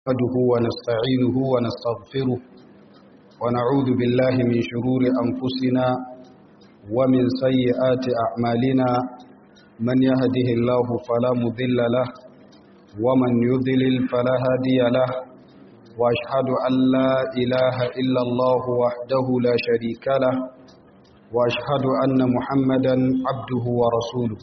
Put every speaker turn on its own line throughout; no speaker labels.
نحمده ونستعينه ونستغفره ونعوذ بالله من شرور أنفسنا ومن سيئات أعمالنا من يهده الله فلا مضل له ومن يضلل فلا هادي له وأشهد أن لا إله إلا الله وحده لا شريك له وأشهد أن محمدا عبده ورسوله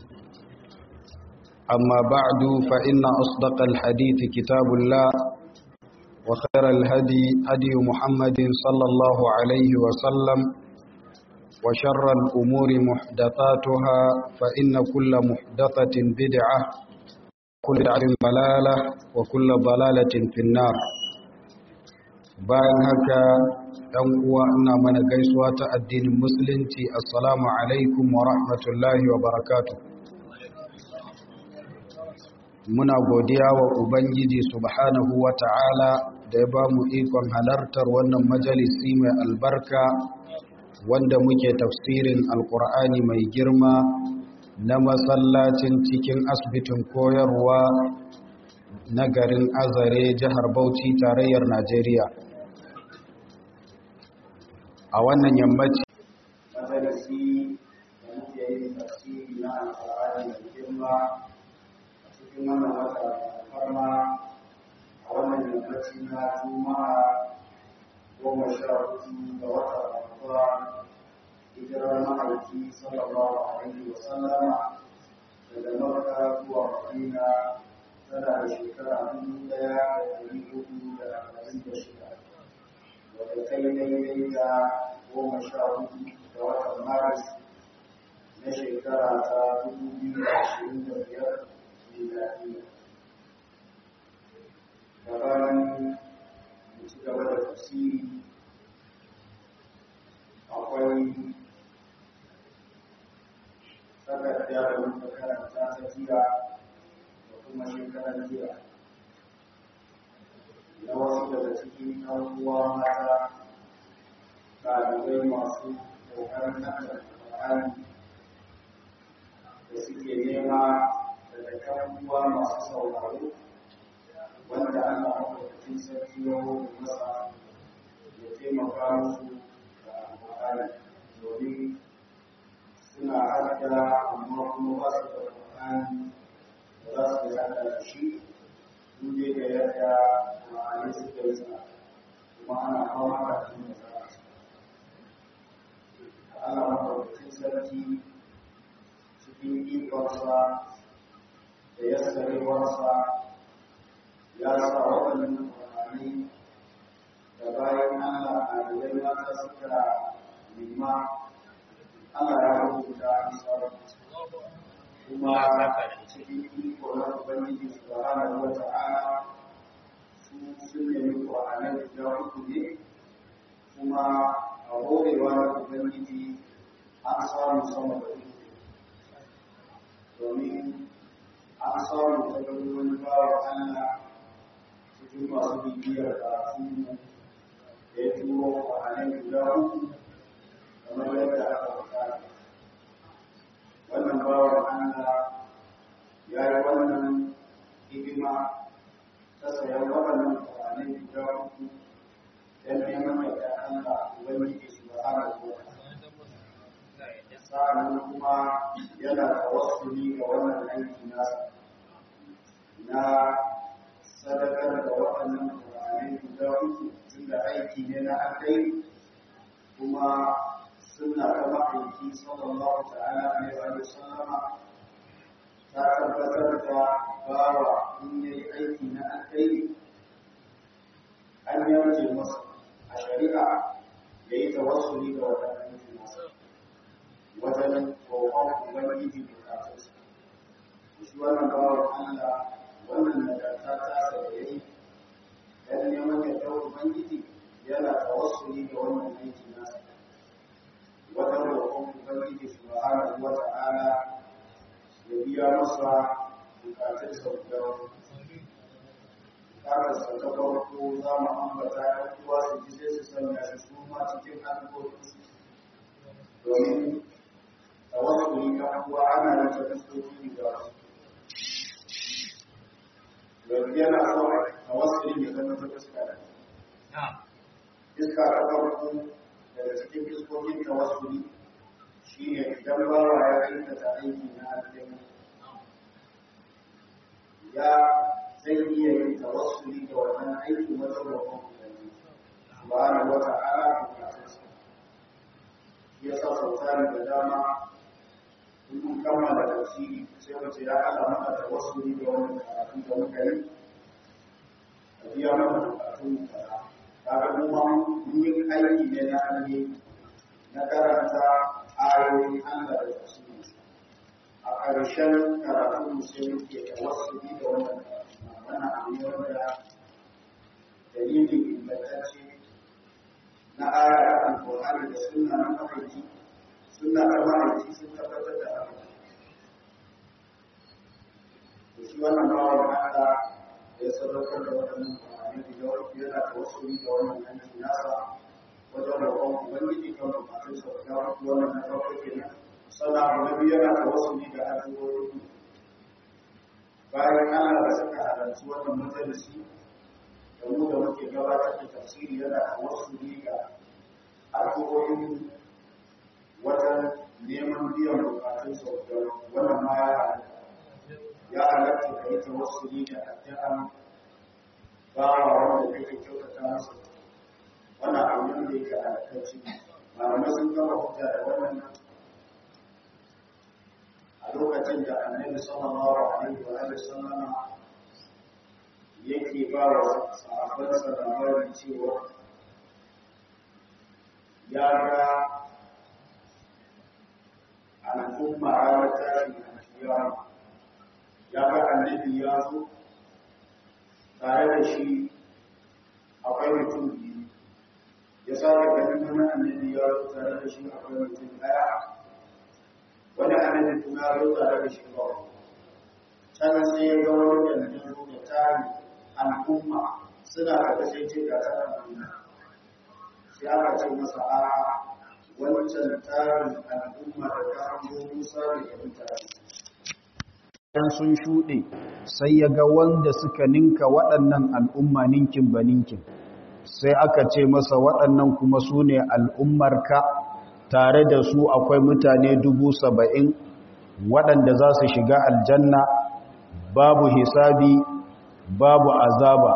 أما بعد فإن أصدق الحديث كتاب الله وخير الهدي هدي محمد صلى الله عليه وسلم وشر الأمور محدثاتها فإن كل محدثة بدعة كل بدعة ضلالة وكل ضلالة في النار bayan haka ɗan uwa ina mana gaisuwa ta addinin musulunci assalamu alaikum wa rahmatullahi wa barakatuh muna godiya wa ubangiji subhanahu wa ta'ala da ya ba mu ikon halartar wannan majalisi mai albarka wanda muke tafsirin alkur'ani mai girma na masallacin cikin asibitin koyarwa na garin azare jihar bauchi tarayyar najeriya a wannan yammaci
majalisi da muke yin tafsiri na alkur'ani mai girma cikin wannan wata farma a wannan yammaci na juma'a goma sha hudu ga wata ramadan hijirar ma'aiki sallallahu alaihi wa sallama daga makka zuwa madina tana da shekara dubu daya da dari hudu da arba'in da shida wadda ta yi daidai da goma sha hudu ga watan maris na shekara ta dubu biyu da ashirin da biyar miladiya gabanin mu ci gaba da tafsiri akwai takarda da muka karanta ta jiya da kuma shekarar jiya na wasu daga cikin ɗan uwa mata ɗalibai masu ƙoƙarin haɗa Al-Qur'ani da suke nema daga kan uwa masu sauraro wanda ana mafarkin sarki ya hoto masa ya taimaka musu da alƙur'ani domin suna haɗa amma kuma ba su da alƙur'ani da za su yi haɗa da shi duk da yadda ma'anai suka yi sa kuma ana fama da abin da za a ci ana mafarkin sarki cikin ikonsa da yassarewarsa ya sa waɗannan ƙwararri da bayan Allah a gidan mata suka nema Allah ya rubuta isar kuma cikin iko na Ubangiji subhanahu wa ta'ala su sun nemi ƙwararri guda uku ne kuma a horewa na Ubangiji an samu sama da uku domin an samu ta gani wani bawa Allah cikin masu bibiyar karatu da ya turo kwanan guda uku kamar yadda aka bukata. Wannan bawa Allah ya yi wannan hidima ta sayan waɗannan kwanan guda uku don neman yadda Allah Ubangiji su ba ana zuwa. Sa'an kuma yana da wasu ga wannan aiki nasa. na sadakar da waɗannan ƙwararri guda uku tunda aiki ne na akai kuma suna ta ma'aiki sallallahu ta'ala alaihi wa sallama ta tabbatar da bawa in ya yi aiki na akai an yarje masa a shari'a ya yi tawassuli ga waɗannan aiki nasa wajen roƙon ubangiji bukatunsa shi wannan bawan Allah wannan nagarta ta sa da yayi dan neman yadda ubangiji yana tawassuli da wannan aiki nasa wajen roƙon ubangiji subhanahu wa ta'ala ya biya masa bukatun sa guda Karar sa ta farko za mu ambata ɗan uwa su ji sai su sanya shi su ma cikin alƙawarinsu domin tawassuli ɗan uwa ana yin ta fuskoki guda yanzu yana so a wasu ya zama ta fuska da iska ta farko daga cikin iskokin tawassuli shi ne idan bawa ya aikata aiki na aljanna ya zai iya yin tawassuli da wannan aiki wajen roƙon ubangiji subhanahu wa ta'ala bukatunsa ya sa sautari da dama in mun kammala tafsiri sai mu ce ya Allah maka tawassuli da wannan karatu da muka yi a biya mana bukatun kaza kaga mu ma mun yi aiki ne na alheri na karanta ayoyin Allah da tafsiri a ƙarshen karatu mu sai muke tawassuli da wannan wannan abu ne wanda dalili ingantacce na aya a Alƙur'ani da sunna na mahaifin suna da ma'aiki sun tabbatar da haka da shi wannan bawan haka ya sadaukar da waɗannan kwanani da yawon yana da wasu da wannan yanki nasa wajen roƙon ubangiji kan bukatun sa da yawon wannan na farko kenan sannan abu na biyu yana da wasu da addu'o'i bayan Allah da suka halarci wannan majalisi da mu da muke gabatar da tafsiri yana da wasu ga addu'o'in wajen neman biyan bukatun sauƙiyar wannan ma ya halatta ka yi tawassuli da addu'an bawa wanda kake kyautata masa wannan abu ne da yake halattacci malamai sun gama hujja da wannan a lokacin da annabi sallallahu alaihi wa alihi sallama yake ba wa sahabbansa labarin cewa ya ga al'umma ranar tashin alkiyama ya ga annabi ya zo tare da shi akwai mutum biyu ya sake ganin wani annabi ya zo tare da shi akwai mutum daya wani annabi kuma ya zo tare da shi ba can sai ya ga wani da na zo da tari al'umma suna da sai ce ga tsarin duniya sai aka ce masa a wancan tarin al'umma da kawo musa da mutane.
Idan sun shuɗe sai ya ga wanda suka ninka waɗannan al'umma ninkin ba ninkin, sai aka ce masa waɗannan kuma su ne al'ummarka tare da su akwai mutane dubu saba'in waɗanda za su shiga aljanna babu hisabi babu azaba.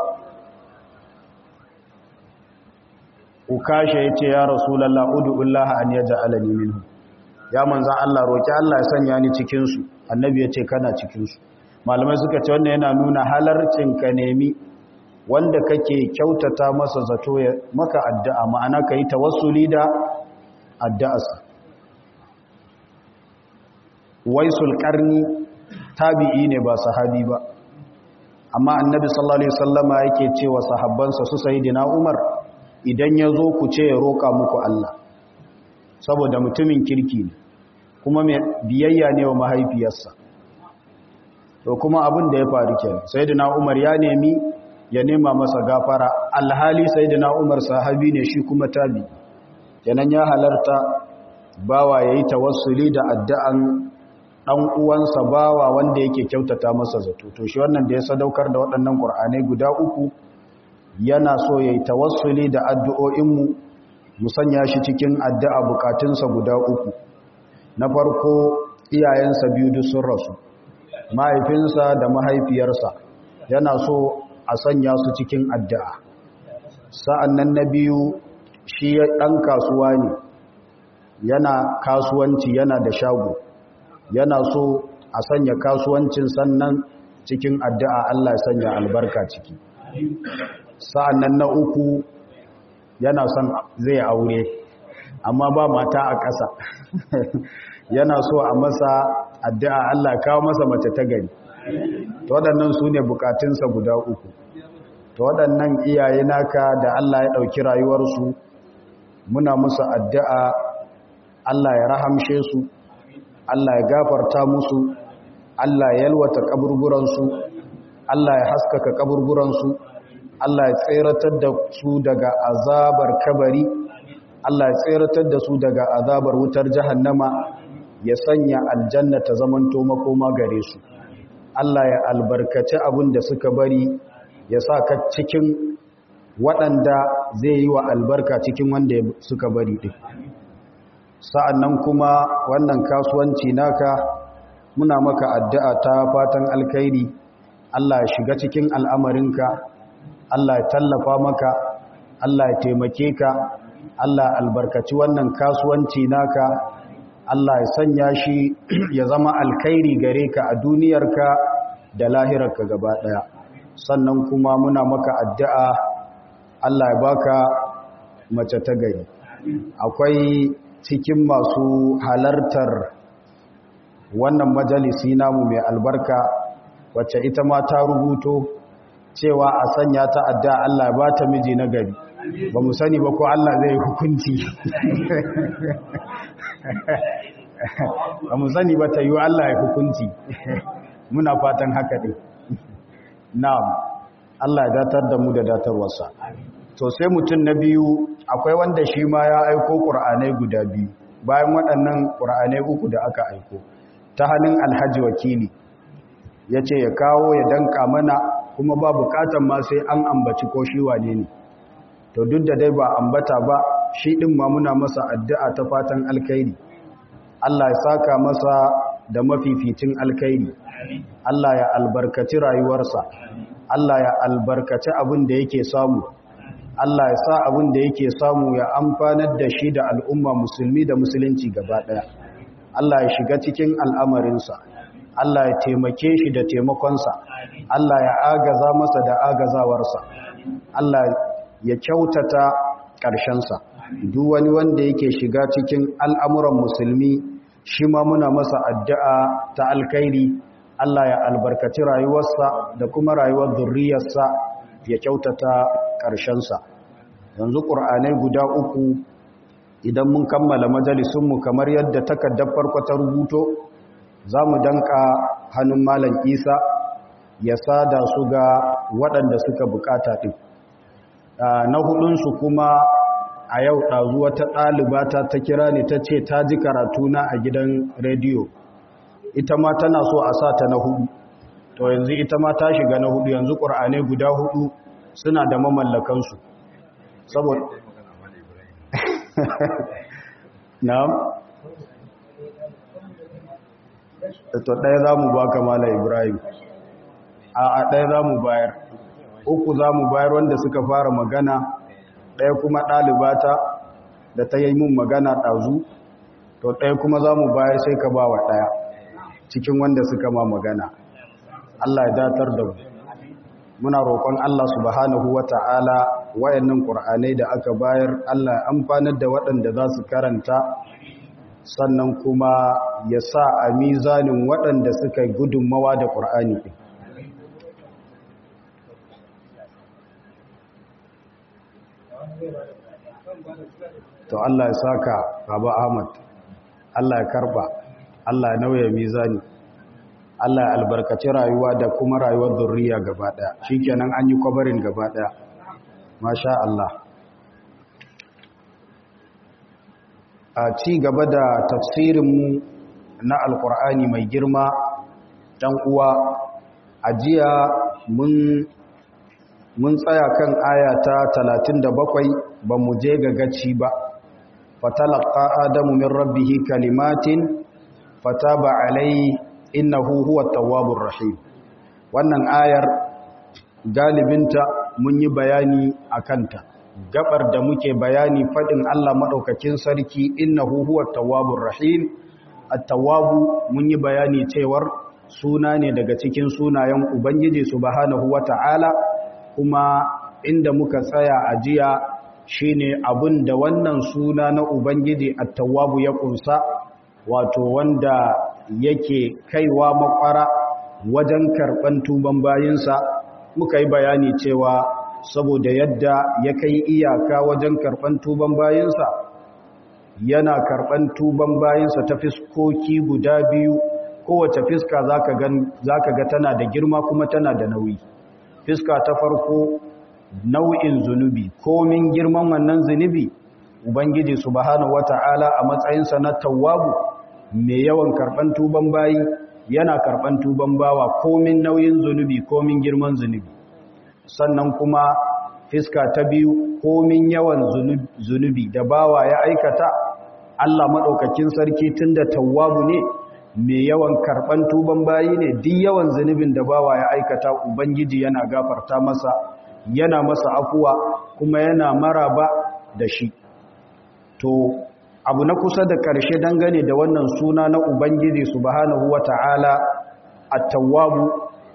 ukasha ya ce ya rasulallah udu'ullah an ya ja'alani minhu ya manzan Allah roƙi Allah ya sanya ni cikinsu annabi ya ce kana cikinsu malamai suka ce wannan yana nuna halarcin ka nemi wanda kake kyautata masa zato ya maka addu'a ma'ana ka yi tawassuli da addu'arsa waisul karni tabi'i ne ba sahabi ba amma annabi sallallahu alaihi wasallama yake cewa sahabbansa su sayyidina Umar idan ya zo ku ce ya roƙa muku Allah saboda mutumin kirki ne kuma mai biyayya ne wa mahaifiyarsa to kuma abin da ya faru kenan sayyidina Umar ya nemi ya nema masa gafara alhali sayyidina Umar sahabi ne shi kuma tabi kenan ya halarta bawa yayi tawassuli da addu'an dan uwansa bawa wanda yake kyautata masa zato to shi wannan da ya sadaukar da waɗannan Qur'anai guda uku yana so yayi tawassuli da addu'o'inmu mu sanya shi cikin addu'a bukatunsa guda uku na farko iyayensa biyu duk sun rasu mahaifinsa da mahaifiyarsa yana so a sanya su cikin addu'a sa'annan na biyu shi ɗan kasuwa ne yana kasuwanci yana da shago yana so a sanya kasuwancin sannan cikin addu'a Allah sanya albarka ciki sa'annan na uku yana son zai aure amma ba mata a ƙasa yana so a masa addu'a Allah kawo masa mace ta gari to waɗannan su ne bukatunsa guda uku to waɗannan iyaye naka da Allah ya ɗauki rayuwarsu muna musu addu'a Allah ya rahamshe su Allah ya gafarta musu Allah ya yalwata kaburburansu Allah ya haskaka kaburburansu Allah ya tseratar da su daga azabar kabari Allah ya tseratar da su daga azabar wutar jahannama ya sanya aljanna ta zamanto makoma gare su Allah ya albarkaci abin da suka bari ya sa ka cikin waɗanda zai yi wa albarka cikin wanda suka bari ɗin sa'annan kuma wannan kasuwanci naka muna maka addu'a ta fatan alkhairi Allah ya shiga cikin al'amarinka Allah ya tallafa maka Allah ya taimake ka Allah ya albarkaci wannan kasuwanci naka Allah ya sanya shi ya zama alkhairi gare ka a duniyarka da lahirarka gaba ɗaya sannan kuma muna maka addu'a Allah ya baka mace ta gari akwai cikin masu halartar wannan majalisi namu mai albarka wacce ita ma ta rubuto cewa a sanya ta addu'a Allah ya bata miji na gari ba mu sani ba ko Allah zai hukunci ba mu sani ba ta yi Allah ya hukunci muna fatan haka ɗin na'am Allah ya datar da mu da datarwarsa to sai mutum na biyu akwai wanda shi ma ya aiko ƙur'anai guda biyu bayan waɗannan ƙur'anai uku da aka aiko ta hannun alhaji wakili ya ce ya kawo ya danka mana kuma ba bukatan ma sai an ambaci ko shi wane ne to duk da dai ba ambata ba shi ɗin ma muna masa addu'a ta fatan alkairi Allah ya saka masa da mafificin alkairi Allah ya albarkaci rayuwarsa Allah ya albarkaci abin da yake samu Allah ya sa abin da yake samu ya amfanar da shi da al'umma musulmi da musulunci gaba ɗaya Allah ya shiga cikin al'amarinsa Allah ya taimake shi da taimakonsa Allah ya agaza masa da agazawarsa Allah ya kyautata ƙarshensa duk wani wanda yake shiga cikin al'amuran musulmi shi ma muna masa addu'a ta alkairi Allah ya albarkaci rayuwarsa da kuma rayuwar zurriyarsa ya kyautata ƙarshensa yanzu ƙur'anai guda uku idan mun kammala majalisunmu kamar yadda takardar farko ta rubuto za mu danka hannun malam isa ya sada su ga waɗanda suka bukata ɗin na hudunsu kuma a yau ɗazu wata ɗalibata ta kira ne ta ce ta ji karatuna a gidan rediyo ita ma tana so a sa ta na hudu to yanzu ita ma ta shiga na hudu yanzu ƙur'anai guda hudu suna da mamallakansu saboda na'am to ɗaya za mu ba kamala ibrahim a a ɗaya za mu bayar uku za mu bayar wanda suka fara magana ɗaya kuma ɗalibata da ta yi mun magana ɗazu to ɗaya kuma za mu bayar sai ka ba wa ɗaya cikin wanda suka ma magana Allah ya datar da mu muna roƙon Allah subhanahu wata'ala wayannan qur'anai da aka bayar Allah ya amfanar da waɗanda za su karanta sannan kuma ya sa a mizanin waɗanda suka gudunmawa da qur'ani ɗin to Allah ya saka Baba Ahmad Allah ya karba Allah ya nauya mizani Allah ya albarkaci rayuwa da kuma rayuwar zurriya gaba daya shikenan an yi kwabarin gaba daya masha Allah a ci gaba da tafsirinmu na alkur'ani mai girma dan uwa a jiya mun mun tsaya kan aya ta 37 ba mu je ga gaci ba fatalaqa adamu min rabbih kalimatin fataba alai innahu huwa tawwabur rahim wannan ayar galibinta mun yi bayani akanta gabar da muke bayani fadin Allah madaukakin sarki innahu huwa tawwabur rahim at-tawwabu mun yi bayani cewar suna ne daga cikin sunayen ubangiji subhanahu wata'ala kuma inda muka tsaya a jiya shine abin da wannan suna na ubangiji at-tawwabu ya kunsa wato wanda yake kaiwa makwara wajen karban tuban bayinsa muka yi bayani cewa saboda yadda ya kai iyaka wajen karban tuban bayinsa yana karban tuban bayinsa ta fiskoki guda biyu kowace fiska zaka ga tana da girma kuma tana da nauyi fiska ta farko nau'in zunubi komin girman wannan zunubi ubangiji subhanahu wata'ala a matsayinsa na tawwabu mai yawan karban tuban bayi yana karban tuban bawa komin nauyin zunubi komin girman zunubi sannan kuma fiska ta biyu komin yawan zunubi da bawa ya aikata Allah maɗaukakin sarki tunda tawwabu ne mai yawan karɓan tuban bayi ne duk yawan zunubin da bawa ya aikata ubangiji yana gafarta masa yana masa afuwa kuma yana maraba da shi to abu na kusa da ƙarshe dangane da wannan suna na ubangiji subhanahu wata'ala at-tawwabu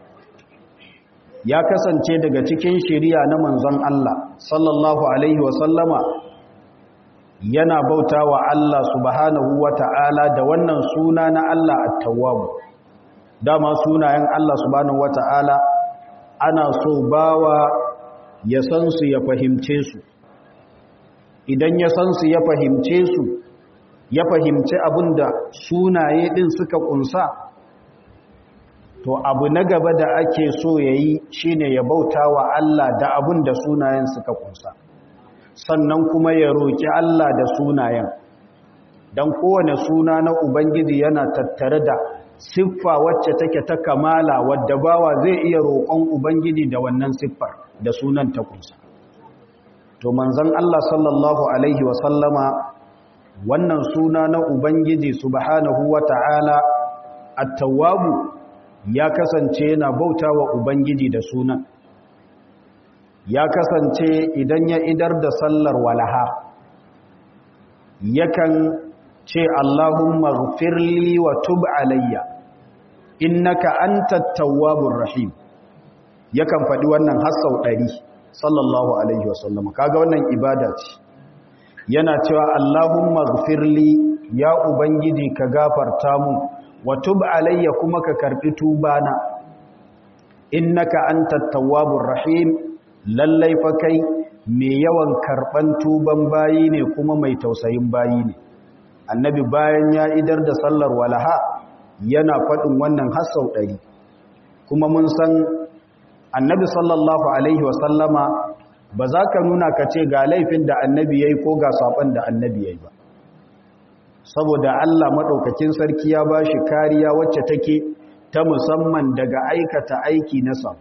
ya kasance daga cikin shiriya na manzon Allah sallallahu alaihi wa sallama yana bauta wa Allah subhanahu wa ta'ala da wannan suna na Allah at-tawwab dama sunayen Allah subhanahu wa ta'ala ana so bawa ya san su ya fahimce su idan ya san su ya fahimce su ya fahimci abinda sunaye din suka kunsa to abu na gaba da ake so yayi shine ya bauta wa Allah da abinda sunayen suka kunsa sannan kuma ya roƙi Allah da sunayen don kowane suna na Ubangiji yana tattare da siffa wacce take ta kamala wadda bawa zai iya roƙon Ubangiji da wannan siffar da sunan ta kunsa to manzon Allah sallallahu alaihi wasallama wannan suna na Ubangiji subhanahu wata'ala at-tawwabu ya kasance yana bautawa Ubangiji da sunan ya kasance idan ya idar da sallar walaha yakan ce Allahumma ghfirli wa tub alayya innaka antat tawwabur rahim yakan faɗi wannan hasau ɗari sallallahu alaihi wasallam kaga wannan ibada ce yana cewa Allahumma ghfirli ya ubangiji ka gafarta mu wa tub alayya kuma ka karbi tubana innaka antat tawwabur rahim lallai fa kai mai yawan karban tuban bayi ne kuma mai tausayin bayi ne annabi bayan ya idar da sallar walaha yana faɗin wannan hasau ɗari kuma mun san annabi sallallahu alaihi wasallama ba za ka nuna ka ce ga laifin da annabi ya yi ko ga saɓon da annabi ya yi ba saboda allah maɗaukakin sarki ya ba shi kariya wacce take ta musamman daga aikata aiki na saɓo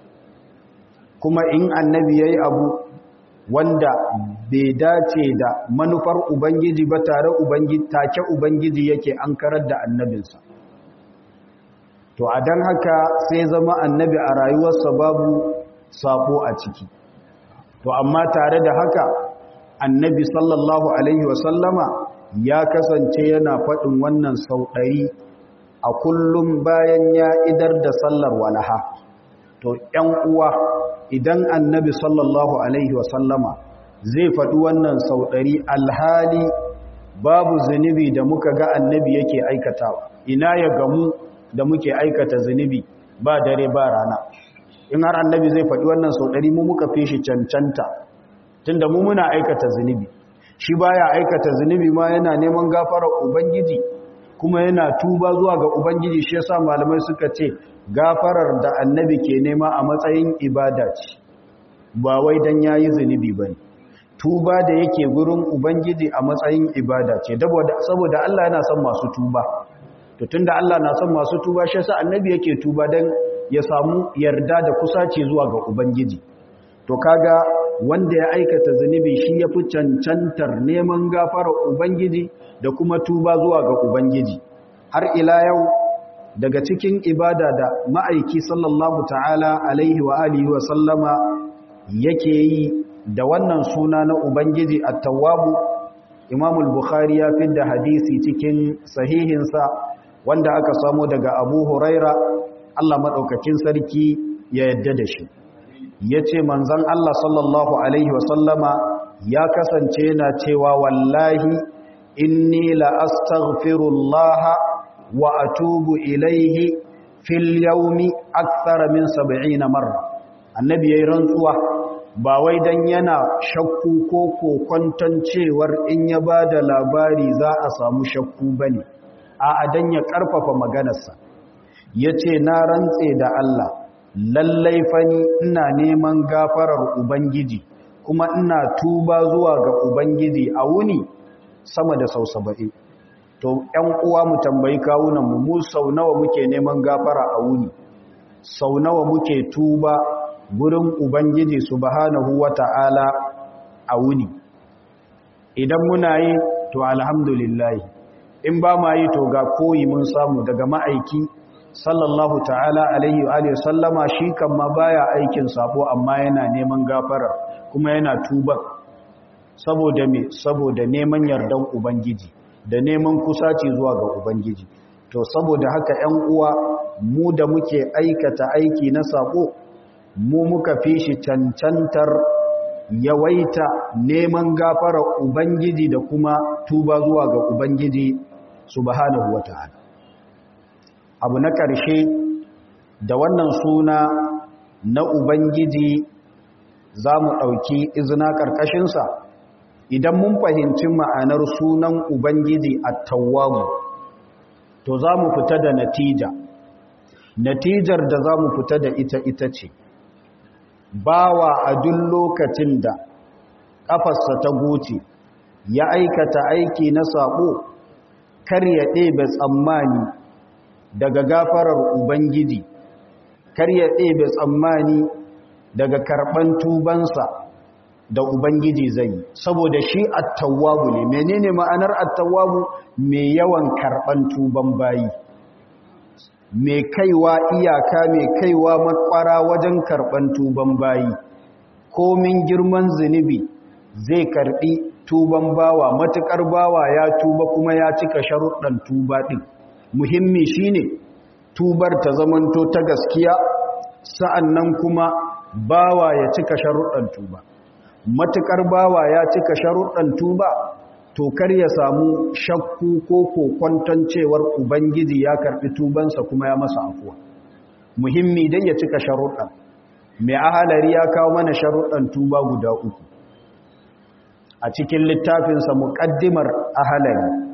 kuma in annabi ya yi abu wanda bai dace da manufar ubangiji ba tare ubangiji take ubangiji yake an karar da annabinsa to a don haka sai zama annabi a rayuwarsa babu sabo a ciki to amma tare da haka annabi sallallahu alaihi wasallama ya kasance yana faɗin wannan sau ɗari a kullum bayan ya idar da sallar walaha to ‘yan uwa idan annabi sallallahu alaihi wasallama zai faɗi wannan sau ɗari alhali babu zunubi da muka ga annabi yake aikatawa ina ya gamu da muke aikata zunubi ba dare ba rana in har annabi zai faɗi wannan sau ɗari mu muka fi shi cancanta tunda mu muna aikata zunubi shi baya aikata zunubi ma yana neman gafarar ubangiji kuma yana tuba zuwa ga ubangiji shi yasa malamai suka ce gafarar da annabi ke nema a matsayin ibada ce ba wai dan yayi zunubi bane tuba da yake gurin ubangiji a matsayin ibada ce saboda Allah yana son masu tuba to tunda Allah na son masu tuba shi yasa annabi yake tuba dan ya samu yarda da kusaci zuwa ga ubangiji to kaga wanda ya aikata zunubi shi ya fi cancantar neman gafarar ubangiji da kuma tuba zuwa ga ubangiji har ila yau daga cikin ibada da ma'aiki sallallahu ta'ala alaihi wa alihi wa sallama yake yi da wannan suna na ubangiji at-tawwabu imam al-bukhari ya fidda hadisi cikin sahihinsa wanda aka samu daga abu huraira Allah madaukakin sarki ya yadda da shi ya ce manzan Allah sallallahu Alaihi wasallama ya kasance yana cewa wallahi inni la'astaghfirullaha wa atubu ilaihi fil yaumi akthara min sab'ina marra annabi yayin rantsuwa ba wai dan yana shakku ko kokonton cewar in ya bada labari za a samu shakku bane a adan ya karfafa maganarsa yace na rantse da Allah lallai fani ina neman gafarar Ubangiji kuma ina tuba zuwa ga Ubangiji a wuni sama da sau saba'in to ƴan uwa mu tambayi kawunan mu mu sau nawa muke neman gafara a wuni sau nawa muke tuba gurin ubangiji subhanahu wata'ala a wuni idan muna yi to alhamdulillah in ba ma yi to ga koyi mun samu daga ma'aiki sallallahu ta'ala alaihi wa sallama shi kan ma baya aikin sabo amma yana neman gafara kuma yana tuba saboda me saboda neman yardan ubangiji da neman kusaci zuwa ga ubangiji to saboda haka 'yan uwa mu da muke aikata aiki na sabo mu muka fi shi cancantar yawaita neman gafarar ubangiji da kuma tuba zuwa ga ubangiji subhanahu wata'ala abu na ƙarshe da wannan suna na ubangiji za mu ɗauki izina ƙarƙashinsa idan mun fahimci ma'anar sunan ubangiji a tawamu to za mu fita da natija natijar da za mu fita da ita ita ce bawa a duk lokacin da ƙafarsa ta goce ya aikata aiki na saɓo kar ya ɗebe tsammani daga gafarar ubangiji kar ya ɗebe tsammani daga karɓan tubansa da ubangiji zai yi saboda shi attawabu ne menene ma'anar attawabu mai yawan karɓan tuban bayi mai kaiwa iyaka mai kaiwa makwara wajen karɓan tuban bayi komin girman zunubi zai karɓi tuban bawa matuƙar bawa ya tuba kuma ya cika sharuɗan tuba ɗin muhimmi shine tubar ta zamanto ta gaskiya sa'annan kuma bawa ya cika sharuɗan tuba matuƙar bawa ya cika sharuɗan tuba to kar ya samu shakku ko kokwanton cewar ubangiji ya karɓi tubansa kuma ya masa afuwa muhimmi dai ya cika sharuɗan mai ahalari ya kawo mana sharuɗan tuba guda uku a cikin littafinsa muƙaddimar ahalari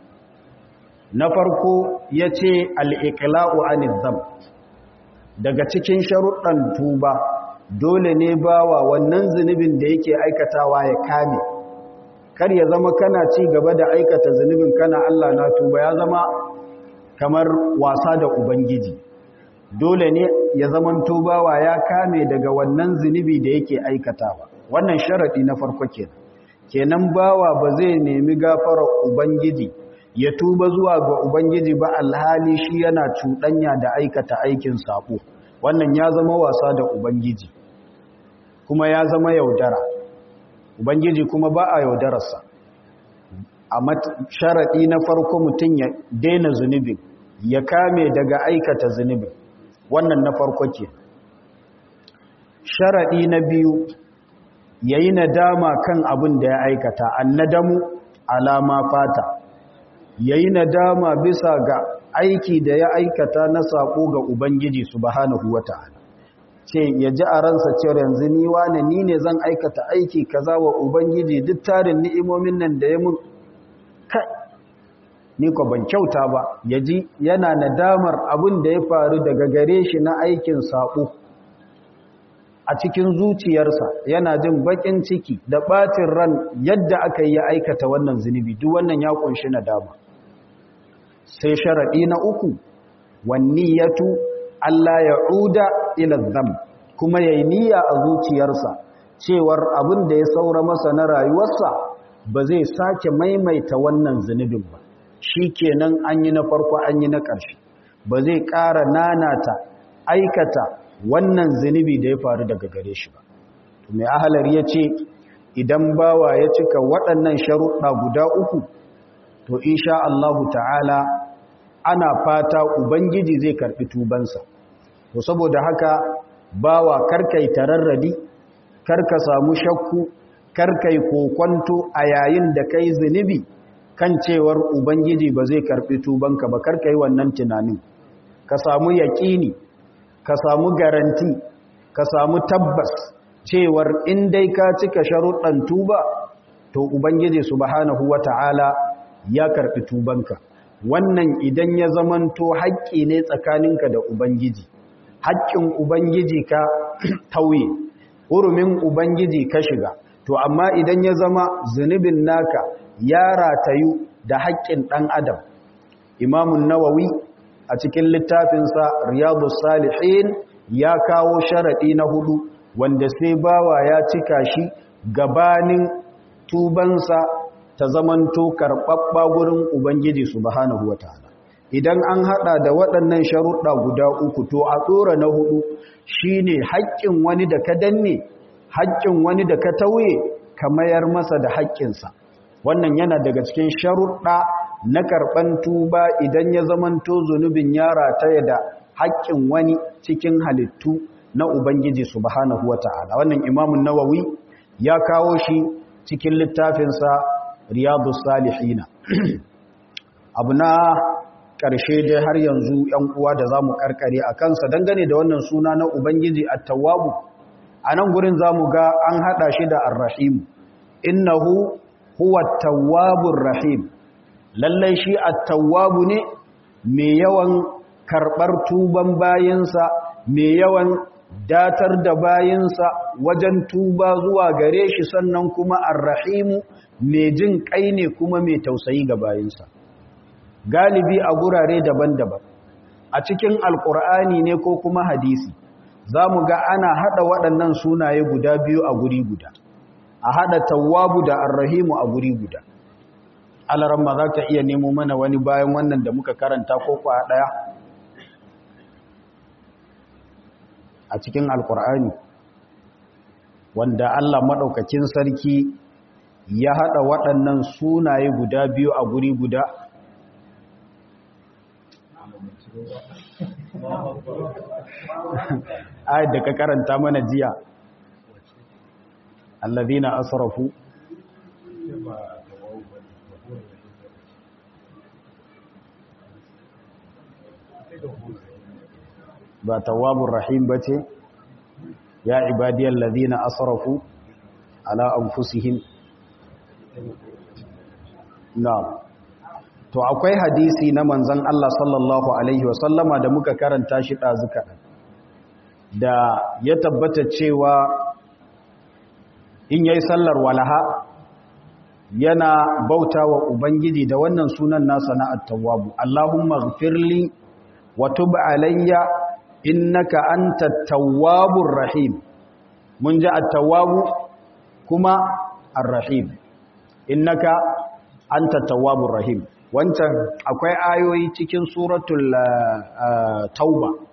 na farko ya ce al'iƙila'u anizam daga cikin sharuɗan tuba dole ne bawa wannan zunubin da yake aikatawa ya kame kar ya zama kana ci gaba da aikata zunubin kana Allah na tuba ya zama kamar wasa da ubangiji dole ne ya zaman tubawa ya kame daga wannan zunubi da yake aikatawa wannan sharadi na farko kenan kenan bawa ba zai nemi gafarar ubangiji ya tuba zuwa ga ubangiji ba alhali shi yana cuɗanya da aikata aikin sako wannan ya zama wasa da ubangiji kuma ya zama yaudara ubangiji kuma ba a yaudararsa a sharaɗi na farko mutum ya daina zunubin ya kame daga aikata zunubin wannan na farko ke sharaɗi na biyu ya yi nadama kan abin da ya aikata annadamu alama fata ya yi nadama bisa ga aiki da ya aikata na saƙo ga ubangiji subhanahu wata'ala ce ya ji a ransa cewar yanzu ni wane ni ne zan aikata aiki kaza wa ubangiji duk tarin ni'imomin nan da ya mun kai ni ko ban kyauta ba ya ji yana nadamar abin da ya faru daga gare shi na aikin saƙo a cikin zuciyarsa yana jin baƙin ciki da ɓacin ran yadda aka yi ya aikata wannan zunubi duk wannan ya ƙunshi nadama sai sharaɗi na uku wanniyatu Allah ya uda ila zam kuma yayi niyya a zuciyarsa cewar abin da ya saura masa na rayuwarsa ba zai sake maimaita wannan zunubin ba shikenan an yi na farko an yi na ƙarshe ba zai ƙara nanata aikata wannan zunubi da ya faru daga gare shi ba to mai ahalar ya ce idan bawa ya cika waɗannan sharuɗa guda uku to insha Allahu ta'ala ana fata ubangiji zai karɓi tubansa to saboda haka bawa karkai tararradi karka samu shakku karkai kokwanto a yayin da kai zunubi kan cewar ubangiji ba zai karɓi tubanka ba karkai wannan tunanin ka samu yaƙini ka samu garanti ka samu tabbas cewar in dai ka cika sharuɗan tuba to ubangiji subhanahu wata'ala ya karɓi tubanka wannan idan ya zamanto haƙƙi ne tsakaninka da ubangiji haƙƙin ubangiji ka tauye hurumin ubangiji ka shiga to amma idan ya zama zunubin naka ya ratayu da haƙƙin ɗan adam imamun nawawi a cikin littafinsa riyadu salihin ya kawo sharaɗi na hudu wanda sai bawa ya cika shi gabanin tubansa ta zamanto karɓaɓɓa gurin ubangiji subhanahu wataala idan an haɗa da waɗannan sharuɗa guda uku to a tsora na hudu shine haƙƙin wani da ka danne haƙƙin wani da ka tauye ka mayar masa da haƙƙinsa wannan yana daga cikin sharuɗa na karɓan tuba idan ya zamanto zunubin ya rataya da haƙƙin wani cikin halittu na Ubangiji subhanahu wata'ala wannan imamun nawawi ya kawo shi cikin littafinsa riyadu salihina abu na ƙarshe dai har yanzu ‘yan uwa da za mu ƙarƙare a kansa dangane da wannan suna na Ubangiji attawabu a nan gurin za mu ga an haɗa shi da arrahimu innahu huwa tawwabur rahim lallai shi at-tawwabu ne mai yawan karbar tuban bayinsa mai yawan datar da bayinsa wajen tuba zuwa gare shi sannan kuma ar-rahimu mai jin kai ne kuma mai tausayi ga bayinsa galibi a gurare daban-daban a cikin alkur'ani ne ko kuma hadisi za mu ga ana hada waɗannan sunaye guda biyu a guri guda a hada tawwabu da arrahimu a guri guda alaramma za ka iya nemo mana wani bayan wannan da muka karanta ko kwa daya a cikin alkur'ani wanda Allah maɗaukakin sarki ya hada waɗannan sunaye guda biyu a guri guda ayat da ka karanta mana jiya alladhina asrafu ba tawwabur rahim bace ya ibadiyal ladina asrafu ala anfusihim na'am to akwai hadisi na manzon Allah sallallahu alaihi wasallama da muka karanta shi dazuka da ya tabbata cewa in yayi sallar walaha yana bauta wa ubangiji da wannan sunan nasa na at-tawwab Allahumma ighfirli wa tub alayya innaka antat tawwabur rahim mun ji at-tawwab kuma ar-rahim innaka antat tawwabur rahim wancan akwai ayoyi cikin suratul tauba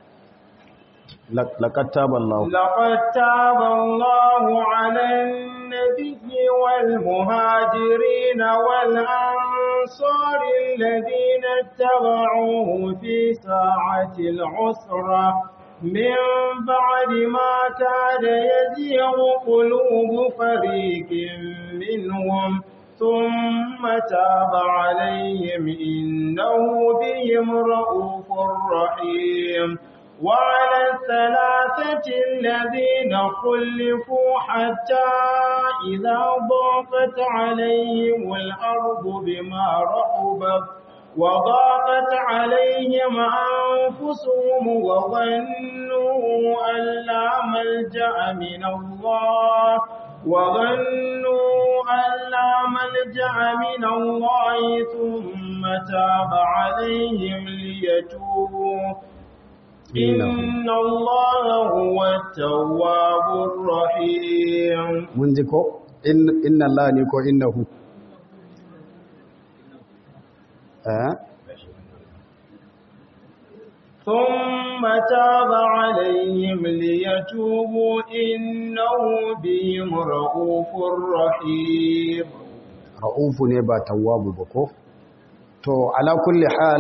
لقد تاب الله
لقد تاب الله على النبي والمهاجرين والأنصار الذين اتبعوه في ساعة العسرة من بعد ما كاد يزيغ قلوب فريق منهم ثم تاب عليهم إنه بهم رؤوف رحيم وعلى الثلاثة الذين خلفوا حتى إذا ضاقت عليهم الأرض بما رحبت وضاقت عليهم أنفسهم وظنوا أن لا ملجأ من الله وظنوا أن لا ملجأ من الله ثم تاب عليهم ليتوبوا إن الله هو التواب الرحيم
mun ji ko inna Allah ne ko innahu eh
ثم تاب عليهم ليتوبوا إنه بهم رؤوف رحيم
ra'ufu ne ba tawwabu ba ko to ala kulli hal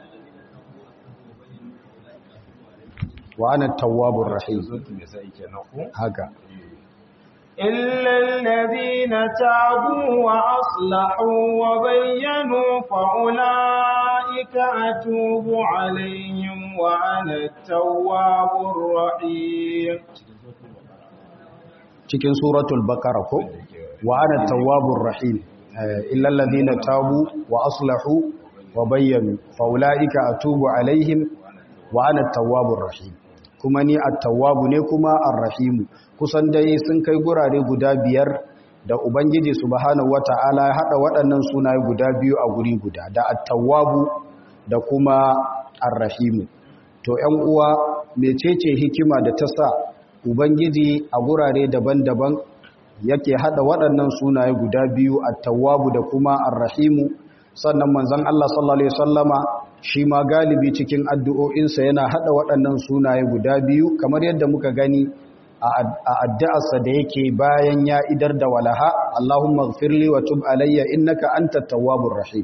wa ana tawwabur rahim haka
إلا الذين تابوا وأصلحوا وبينوا فأولئك أتوب عليهم وأنا التواب الرحيم
cikin suratul baqara ko wa ana tawwabur rahim illa alladhina tabu wa aslahu wa bayyanu fa ulaika atubu alaihim wa ana tawwabur rahim kuma ni at-tawwabu ne kuma ar-rahimu kusan dai sun kai gurare guda biyar da ubangiji subhanahu wata'ala ya hada waɗannan sunaye guda biyu a guri guda da at-tawwabu da kuma ar-rahimu to 'yan uwa mecece hikima da ta sa ubangiji a gurare daban-daban yake hada waɗannan sunaye guda biyu at-tawwabu da kuma ar-rahimu sannan manzon Allah sallallahu alaihi wasallama shi ma galibi cikin addu'o'insa yana hada waɗannan sunaye guda biyu kamar yadda muka gani a addu'arsa da yake bayan ya idar da walaha Allahumma gfirli wa tub alayya innaka antat tawwabur rahim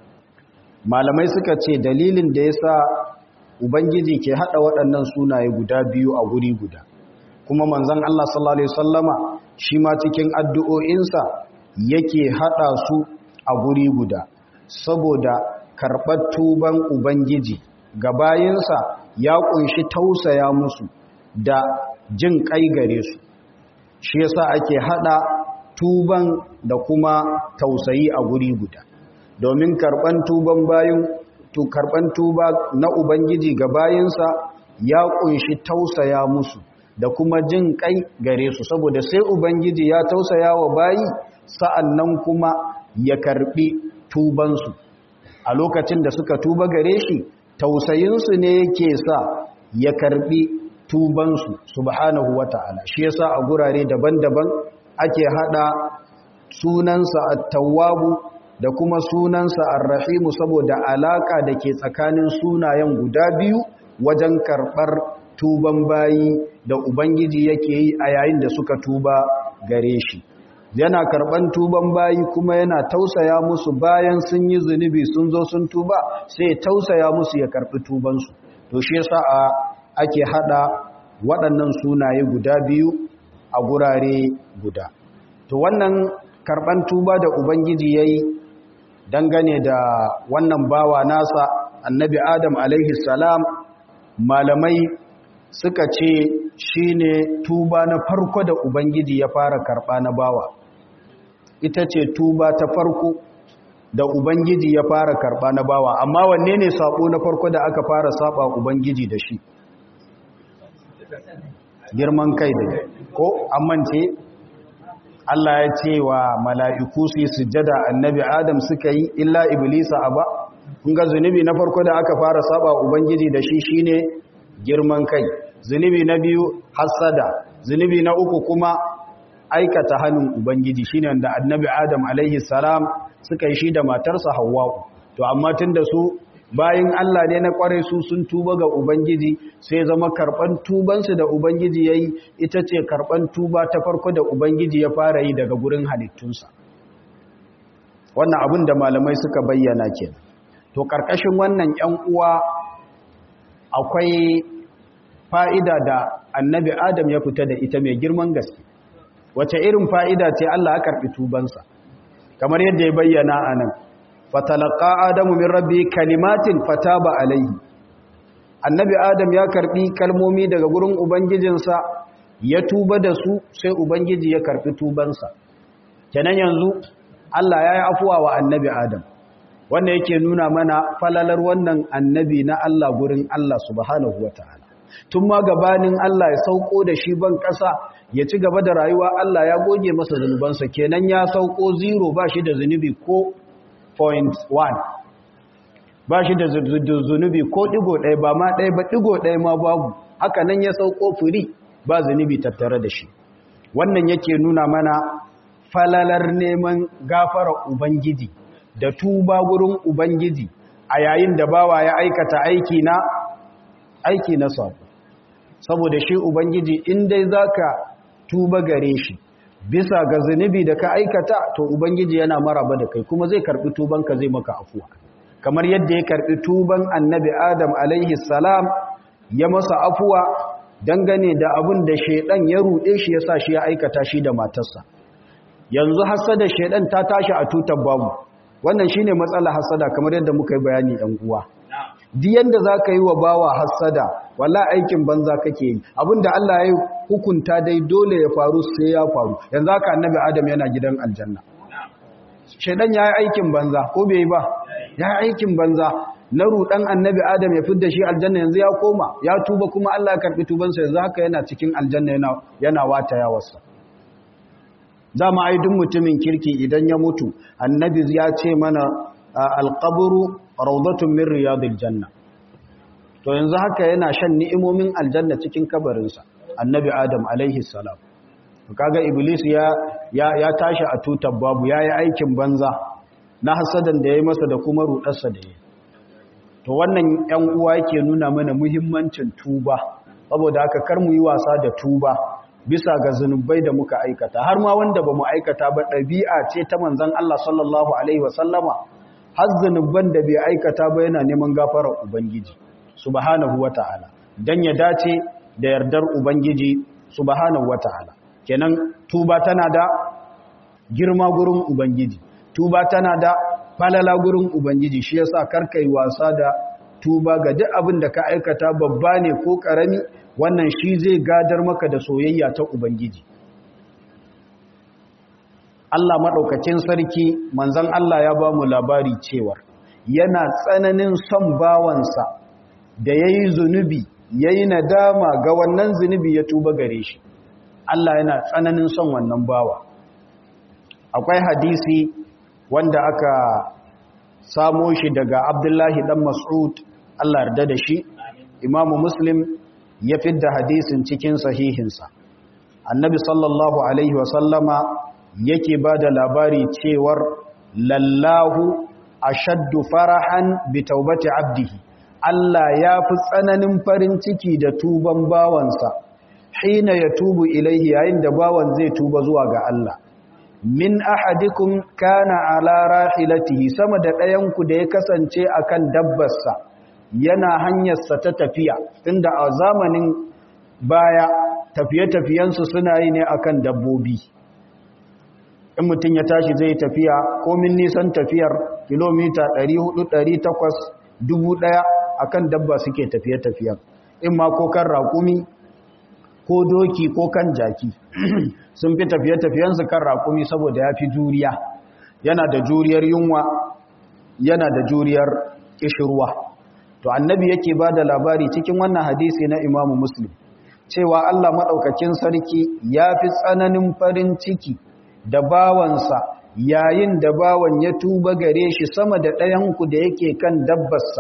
malamai suka ce dalilin da yasa ubangiji ke hada waɗannan sunaye guda biyu a guri guda kuma manzon Allah sallallahu alaihi wasallama shi ma cikin addu'o'insa yake hada su a guri guda saboda karɓar tuban ubangiji ga bayinsa ya kunshi tausaya musu da jin kai gare su shi yasa ake hada tuban da kuma tausayi a guri guda domin karban tuban bayin to karban tuba na ubangiji ga bayinsa ya kunshi tausaya musu da kuma jin kai gare su saboda sai ubangiji ya tausaya wa bayi sa'annan kuma ya karbi tubansu a lokacin da suka tuba gare shi tausayinsu ne yake sa ya karbi tubansu subhanahu wata'ala shi yasa a gurare daban-daban ake hada sunansa at-tawwabu da kuma sunansa ar-rahimu saboda alaka da ke tsakanin sunayen guda biyu wajen karbar tuban bayi da ubangiji yake yi a yayin da suka tuba gare shi yana karban tuban bayi kuma yana tausaya musu bayan sun yi zunubi sun zo sun tuba sai tausaya musu ya karbi tubansu to shi yasa a ake hada waɗannan sunaye guda biyu a gurare guda to wannan karban tuba da ubangiji yayi dangane da wannan bawa nasa annabi adam alaihi salam malamai suka ce shine tuba na farko da ubangiji ya fara karba na bawa ita ce tuba ta farko da ubangiji ya fara karba na bawa amma wanne ne sabo na farko da aka fara saba ubangiji da shi girman kai da ko amince Allah ya ce wa mala'iku su yi sujjada annabi Adam suka yi illa iblisa aba kun ga zunubi na farko da aka fara saba ubangiji da shi shine girman kai zunubi na biyu hasada zunubi na uku kuma aikata hannun ubangiji shine wanda annabi Adam alaihi salam suka yi shi da matarsa Hawwa to amma tunda su bayan Allah ne na kware su sun tuba ga Ubangiji sai zama karban tubansu da Ubangiji ya yi ita ce karban tuba ta farko da Ubangiji ya fara yi daga gurin halittunsa wannan abin da malamai suka bayyana ke to karkashin wannan ‘yan uwa akwai fa'ida da annabi Adam ya fita da ita mai girman gaske wace irin fa'ida ce Allah ya karɓi tubansa kamar yadda ya bayyana a nan fatalaka adamu min rabbi kalimatin fataba alaihi annabi adam ya karbi kalmomi daga gurin ubangijinsa ya tuba da su sai ubangiji ya karbi tubansa kenan yanzu Allah ya yi afuwa wa annabi adam wanda yake nuna mana falalar wannan annabi na Allah gurin Allah subhanahu wataala tun ma gabanin Allah ya sauko da shi ban ƙasa ya ci gaba da rayuwa Allah ya goge masa zunubansa kenan ya sauko zero ba shi da zunubi ko point one ba shi da zunubi ko ɗigo ɗaya ba ma ɗaya ba ɗigo ɗaya ma babu haka nan ya sauko firi ba zunubi tattare da shi wannan yake nuna mana falalar neman gafara ubangiji da tuba gurin ubangiji a yayin da bawa ya aikata aiki na aiki na sabo saboda shi ubangiji in dai zaka tuba gare shi bisa ga zunubi da ka aikata to ubangiji yana maraba da kai kuma zai karbi tubanka zai maka afuwa kamar yadda ya karbi tuban annabi adam alaihi salam ya masa afuwa dangane da abin da shedan ya rude shi yasa shi ya aikata shi da matarsa yanzu hasada shedan ta tashi a tutar babu wannan shine matsala hasada kamar yadda muka yi bayani ɗan uwa duk yanda zaka yi wa bawa hasada wallahi aikin banza kake yi abinda Allah ya hukunta dai dole ya faru sai ya faru yanzu haka annabi adam yana gidan aljanna shedan yayi aikin banza ko bai ba yayi aikin banza na rudan annabi adam ya fidda shi aljanna yanzu ya koma ya tuba kuma Allah ya karbi tubansa yanzu haka yana cikin aljanna yana yana wata yawarsa za mu aidun mutumin kirki idan ya mutu annabi ya ce mana alƙaburu raudatun min riyadil janna to yanzu haka yana shan ni'imomin aljanna cikin kabarinsa annabi adam alaihi salam kaga iblis ya ya tashi a tutar babu yayi aikin banza na hasadan da yayi masa da kuma rudarsa da yayi to wannan ‘yan uwa yake nuna mana muhimmancin tuba saboda haka kar mu yi wasa da tuba bisa ga zunubai da muka aikata har ma wanda ba mu aikata ba ɗabi'a ce ta manzan Allah sallallahu Alaihi wasallama har zunuban da bai aikata ba yana neman gafarar Ubangiji subhanahu wa ta'ala don ya dace da yardar Ubangiji subhanahu wa ta'ala kenan tuba tana da girma gurin Ubangiji tuba tana da falala gurin Ubangiji shi yasa karka yi wasa da tuba ga duk abin da ka aikata babba ne ko ƙarami wannan shi zai gadar maka da soyayya ta Ubangiji. Allah maɗaukacin sarki manzan Allah ya ba mu labari cewar yana tsananin son bawansa da ya yi zunubi ya yi nadama ga wannan zunubi ya tuba gare shi. Allah yana tsananin son wannan bawa. Akwai hadisi wanda aka samo shi daga Abdullahi ɗan Mas'ud Allah yarda da shi, Imamu Muslim ya fidda hadisin cikin sahihinsa annabi sallallahu alaihi wasallama yake ba da labari cewar lallahu ashaddu farahan bi taubati abdihi Allah ya fi tsananin farin ciki da tuban bawansa hina ya tubu ilaihi yayin da bawan zai tuba zuwa ga Allah min ahadikum kana ala rahilatihi sama da ɗayanku da ya kasance akan dabbarsa yana hanyarsa ta tafiya tunda a zamanin baya tafiye-tafiyensu suna yi ne akan dabbobi in mutum ya tashi zai tafiya komin nisan tafiyar kilomita 400-800 1000 akan dabba suke tafiye-tafiyen in ma ko kan raƙumi ko doki ko kan jaki sun fi tafiye-tafiyensu kan raƙumi saboda ya fi juriya yana da juriyar yunwa yana da juriyar ƙishirwa to annabi yake ba da labari cikin wannan hadisi na imamu muslim cewa Allah maɗaukakin sarki ya fi tsananin farin ciki da bawansa yayin da bawan ya tuba gare shi sama da ɗayanku da yake kan dabbarsa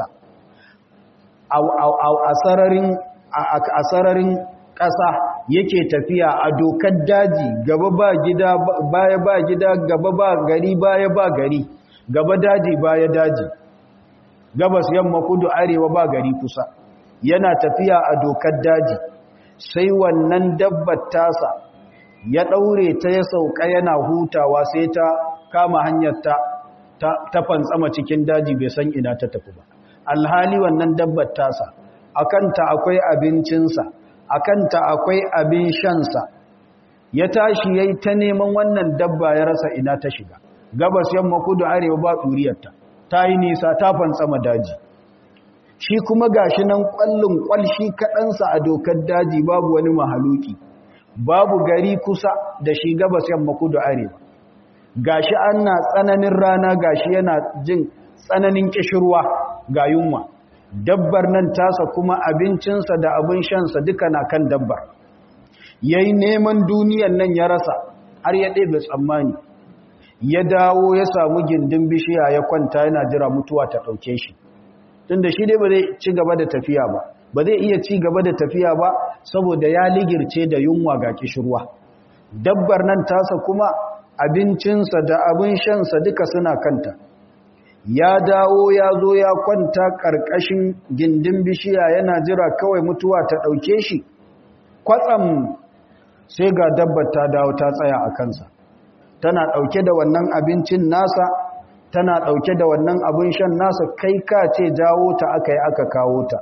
a sararin ƙasa yake tafiya a dokar daji gaba ba gida baya ba gida gaba ba gari baya ba gari gaba daji baya daji gabas yamma kudu arewa ba gari kusa yana tafiya a dokar daji sai wannan dabbar tasa ya daure ta ya sauka yana hutawa sai ta kama hanyar ta ta fantsama cikin daji bai san ina ta tafi ba alhali wannan dabbar tasa akanta akwai abincinsa akanta akwai abin shansa ya tashi yayi ta neman wannan dabba ya rasa ina ta shiga gabas yamma kudu arewa ba duriyarta ta yi nisa ta fantsama daji shi kuma gashi nan kwallon kwalshi kaɗansa a dokar daji babu wani mahaluki babu gari kusa da shi gabas yamma kudu arewa gashi ana tsananin rana gashi yana jin tsananin kishirwa ga yunwa dabbar nan tasa kuma abincinsa da abin shansa duka na kan dabbar yayi neman duniyan nan ya rasa har ya ɗebe tsammani ya dawo ya samu gindin bishiya ya kwanta yana jira mutuwa ta ɗauke shi tunda shi dai ba zai ci gaba da tafiya ba ba zai iya ci gaba da tafiya ba saboda ya ligirce da yunwa ga kishirwa dabbar nan tasa kuma abincinsa da abin shansa duka suna kanta ya dawo ya zo ya kwanta ƙarƙashin gindin bishiya yana jira kawai mutuwa ta ɗauke shi kwatsam sai ga dabbar ta dawo ta tsaya a kansa tana ɗauke da wannan abincin nasa tana ɗauke da wannan abin shan nasa kai ka ce jawo ta aka yi aka kawo ta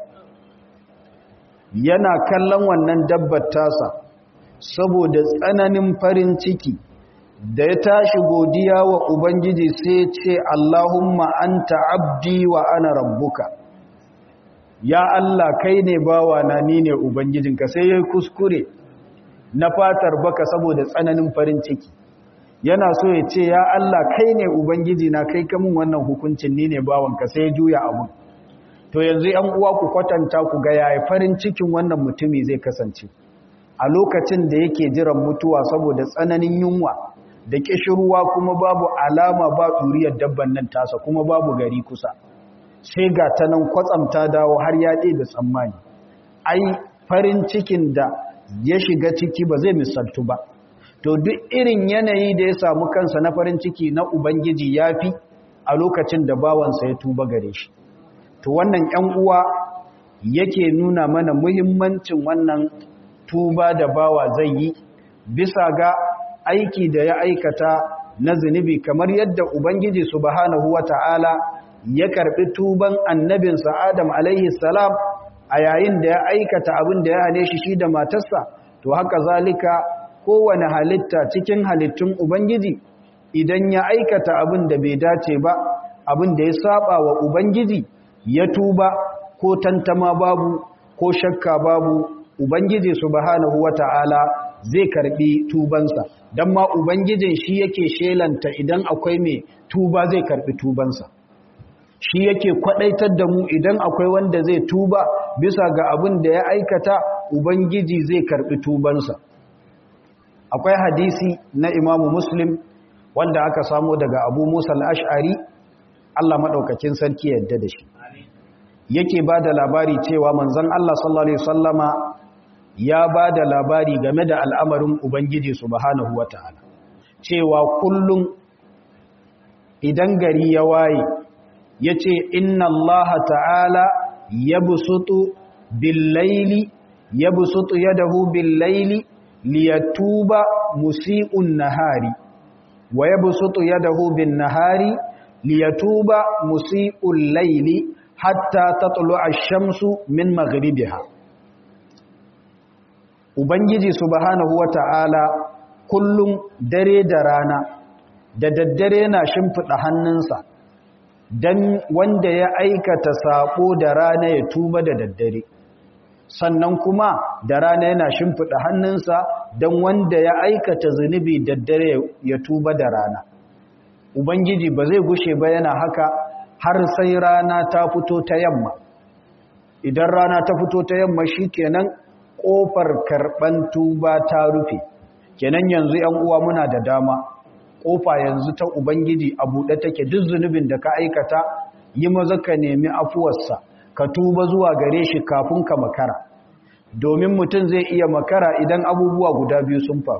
yana kallon wannan dabbar tasa saboda tsananin farin ciki da ya tashi godiya wa ubangiji sai ce Allahumma anta abdi wa ana rabbuka ya Allah kai ne bawa na ni ne ubangijinka sai ya kuskure na fatar baka saboda tsananin farin ciki yana so ya ce ya Allah kai ne ubangiji na kai kamun wannan hukuncin ni ne bawanka sai ya juya abun to yanzu yan uwa ku kwatanta ku ga yaya farin cikin wannan mutumi zai kasance a lokacin da yake jiran mutuwa saboda tsananin yunwa da kishirwa kuma babu alama ba ɗuriyar dabban nan tasa kuma babu gari kusa sai ga ta nan kwatsamta dawo har ya da tsammani ai farin cikin da ya shiga ciki ba zai misaltu ba to duk irin yanayi da ya samu kansa na farin ciki na ubangiji ya fi a lokacin da bawansa ya tuba gare shi to wannan ‘yan uwa yake nuna mana muhimmancin wannan tuba da bawa zai yi bisa ga aiki da ya aikata na zunubi kamar yadda ubangiji subhanahu wata'ala ya karbi tuban annabinsa adam alaihi salam a yayin da ya aikata abin da ya hane shi shi da matarsa to haka zalika kowane halitta cikin halittun ubangiji idan ya aikata abin da bai dace ba abin da ya saba wa ubangiji ya tuba ko tantama babu ko shakka babu ubangiji subhanahu wata'ala zai karbi tubansa dan ma ubangijin shi yake shelanta idan akwai mai tuba zai karbi tubansa shi yake kwadaitar da mu idan akwai wanda zai tuba bisa ga abin da ya aikata ubangiji zai karbi tubansa akwai hadisi na imamu muslim wanda aka samu daga abu musa al-ash'ari Allah maɗaukakin sarki yadda da shi yake ba da labari cewa manzan Allah sallallahu Alaihi wasallama ya ba da labari game da al'amarin Ubangiji subhanahu wa ta'ala cewa kullum idan gari ya waye ya ce inna Allah ta'ala ya busutu billaili ya busutu yadahu billaili liyatuba musi'un nahari wa ya busutu yadahu bin nahari liyatuba musi'ul laili hatta tatlu ash-shamsu min maghribiha ubangiji subhanahu wata'ala kullum dare da rana da daddare na shimfida hannunsa dan wanda ya aikata sako da rana ya tuba da daddare sannan kuma da rana yana shimfida hannunsa dan wanda ya aikata zunubi daddare ya tuba da rana Ubangiji ba zai gushe ba yana haka har sai rana ta fito ta yamma. Idan rana ta fito ta yamma shi kenan ƙofar karɓan tuba ta rufe. Kenan yanzu ‘yan uwa muna da dama, ƙofa yanzu ta Ubangiji a buɗe take duk zunubin da ka aikata yi maza ka nemi afuwarsa, ka tuba zuwa gare shi kafin ka makara. Domin mutum zai iya makara idan abubuwa guda biyu sun faru.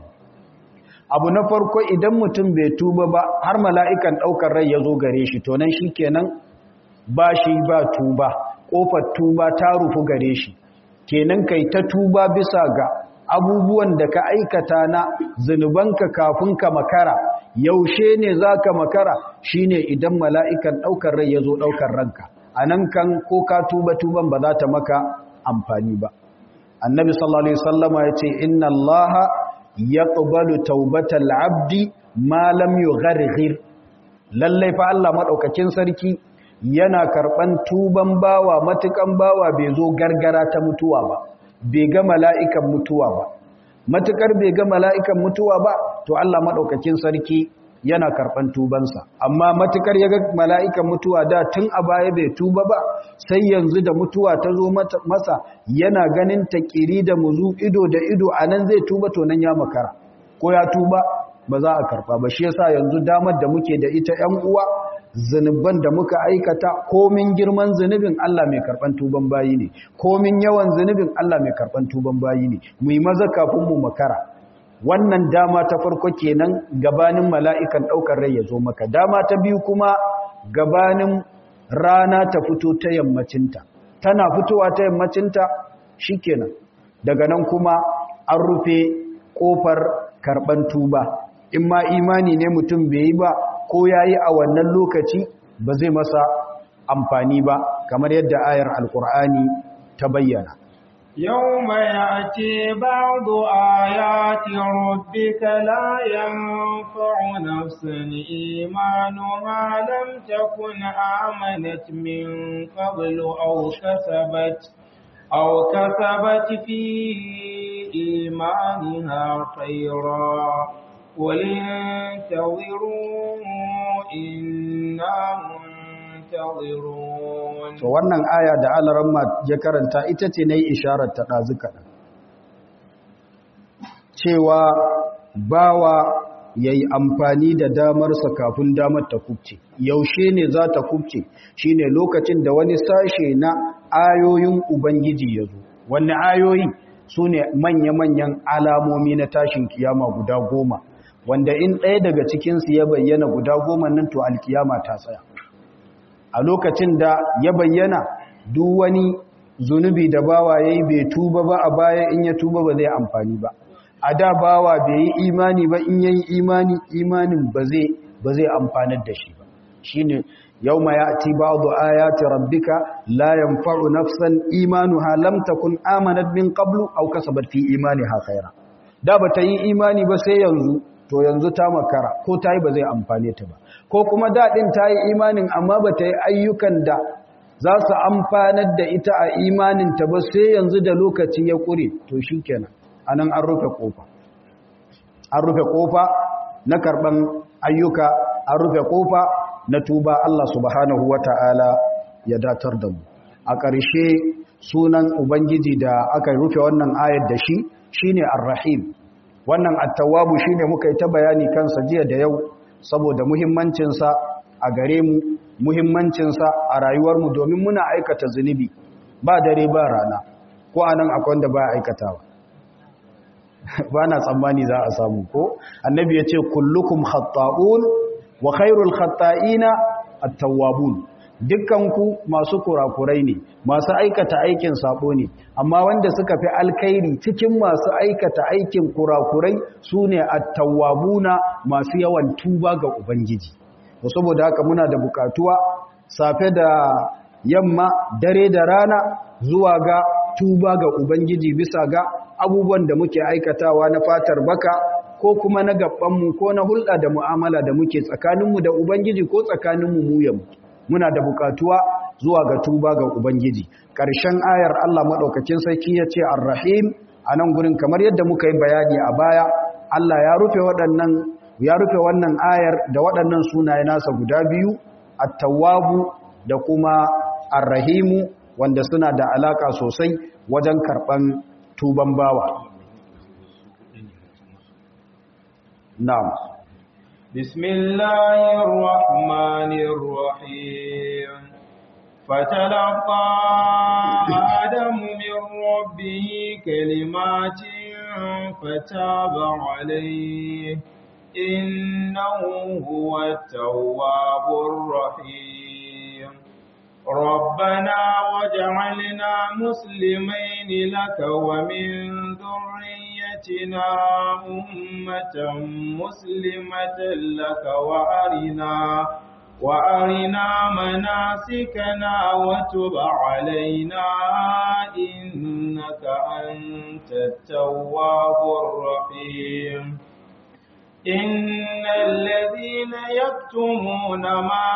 abu na farko idan mutum bai tuba ba har mala'ikan ɗaukar rai ya zo gare shi to nan shi kenan ba shi ba tuba ƙofar tuba ta rufu gare shi kenan kai ta tuba bisa ga abubuwan da ka aikata na zunubanka kafin ka makara yaushe ne za ka makara shi ne idan mala'ikan ɗaukar rai ya zo ɗaukar ranka a nan kan ko ka tuba tuban ba za ta maka amfani ba annabi sallallahu alaihi sallama ya ce inna allaha yaqbalu taubatal abdi ma lam yugharghir lallai fa Allah madaukakin sarki yana karban tuban bawa matukan bawa bai zo gargara ta mutuwa ba bai ga mala'ikan mutuwa ba matukar bai ga mala'ikan mutuwa ba to Allah madaukakin sarki yana karban tubansa amma matukar ya ga mala'ikan mutuwa da tun a baya bai tuba ba sai yanzu da mutuwa ta zo masa yana ganin ta kiri da muzu ido da ido a nan zai tuba to nan ya makara ko ya tuba ba za a karba ba shi yasa yanzu damar da muke da ita ‘yan uwa zunuban da muka aikata komin girman zunubin Allah mai karban tuban bayi ne komin yawan zunubin Allah mai karban tuban bayi ne mu yi maza kafin mu makara wannan dama ta farko kenan gabanin mala'ikan ɗaukar rai ya zo maka dama ta biyu kuma gabanin rana ta fito ta yammacinta tana fitowa ta yammacinta shikenan daga nan kuma an rufe ƙofar karɓan tuba in ma imani ne mutum bai yi ba ko ya yi a wannan lokaci ba zai masa amfani ba kamar yadda ayar alkur'ani ta bayyana
يوم يأتي بعض آيات ربك لا ينفع نفسا إيمانها لم تكن آمنت من قبل أو كسبت أو كسبت في إيمانها خيرا قل انتظروا إنا منتظرون
to wannan aya da alaramma ya karanta ita ce na yi isharar ta ɗazu kaɗan cewa bawa ya yi amfani da damarsa kafin damar ta kubce yaushe ne za ta kubce shi ne lokacin da wani sashe na ayoyin ubangiji ya zo wani ayoyi su ne manya-manyan alamomi na tashin kiyama guda goma wanda in ɗaya daga cikinsu ya bayyana guda goma nan to alkiyama ta tsaya a lokacin da ya bayyana duk wani zunubi da bawa ya yi bai tuba ba a baya in ya tuba ba zai amfani ba a da bawa bai yi imani ba in yayi imani imanin ba zai ba zai amfanar da shi ba shine yawma ya'ti ba'du ayati rabbika la yanfa'u nafsan imanuha lam takun amanat min qablu aw kasabat fi imaniha khaira da ba ta yi imani ba sai yanzu to yanzu ta makara ko ta yi ba zai amfane ta ba ko kuma daɗin ta yi imanin amma ba ta yi ayyukan da za su amfanar da ita a imaninta ba sai yanzu da lokaci ya ƙure to shi kenan a nan an rufe ƙofa an rufe ƙofa na karɓan ayyuka an rufe ƙofa na tuba Allah subhanahu wa ta'ala ya datar da mu a ƙarshe sunan ubangiji da aka rufe wannan ayar da shi shine ar-rahim wannan at-tawwabu shine muka yi ta bayani kansa jiya da yau saboda muhimmancinsa a gare mu muhimmancinsa a rayuwarmu domin muna aikata zunubi ba dare ba rana ko anan akwai wanda ba aikatawa ba na tsammani za a samu ko annabi ya ce kullukum khatta'un wa khairul khatta'ina at-tawwabun dukkanku masu kurakurai ne masu aikata aikin sabo ne amma wanda suka fi alkhairi cikin masu aikata aikin kurakurai su ne attawabuna masu yawan tuba ga ubangiji to saboda haka muna da bukatuwa safe da yamma dare da rana zuwa ga tuba ga ubangiji bisa ga abubuwan da muke aikatawa na fatar baka ko kuma na gabanmu ko na hulɗa da mu'amala da muke tsakaninmu da ubangiji ko tsakaninmu mu yamu muna da bukatuwa zuwa ga tuba ga Ubangiji. Ƙarshen ayar Allah maɗaukakin sarki ya ce Ar-Rahim a nan gurin kamar yadda muka yi bayani a baya, Allah ya rufe waɗannan ya rufe wannan ayar da waɗannan sunaye nasa guda biyu, At-Tawwabu da kuma Ar-Rahimu wanda suna da alaka sosai wajen karɓan tuban bawa. Na'am.
بسم الله الرحمن الرحيم فتلقى آدم من ربه كلمات فتاب عليه إنه هو التواب الرحيم ربنا وجعلنا مسلمين لك ومن ذريتنا أمة مسلمة لك وأرنا وأرنا مناسكنا وتب علينا إنك أنت التواب الرحيم إن الذين يكتمون ما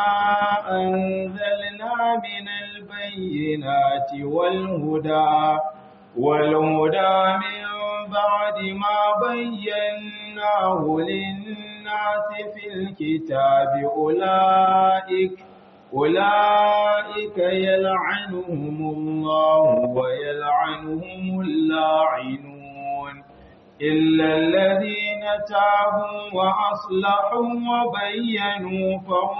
أنزلنا من البينات والهدى والهدى من بعد ما بيناه للناس في الكتاب أولئك أولئك يلعنهم الله ويلعنهم اللاعنون إلا الذين تابوا وأصلحوا وبينوا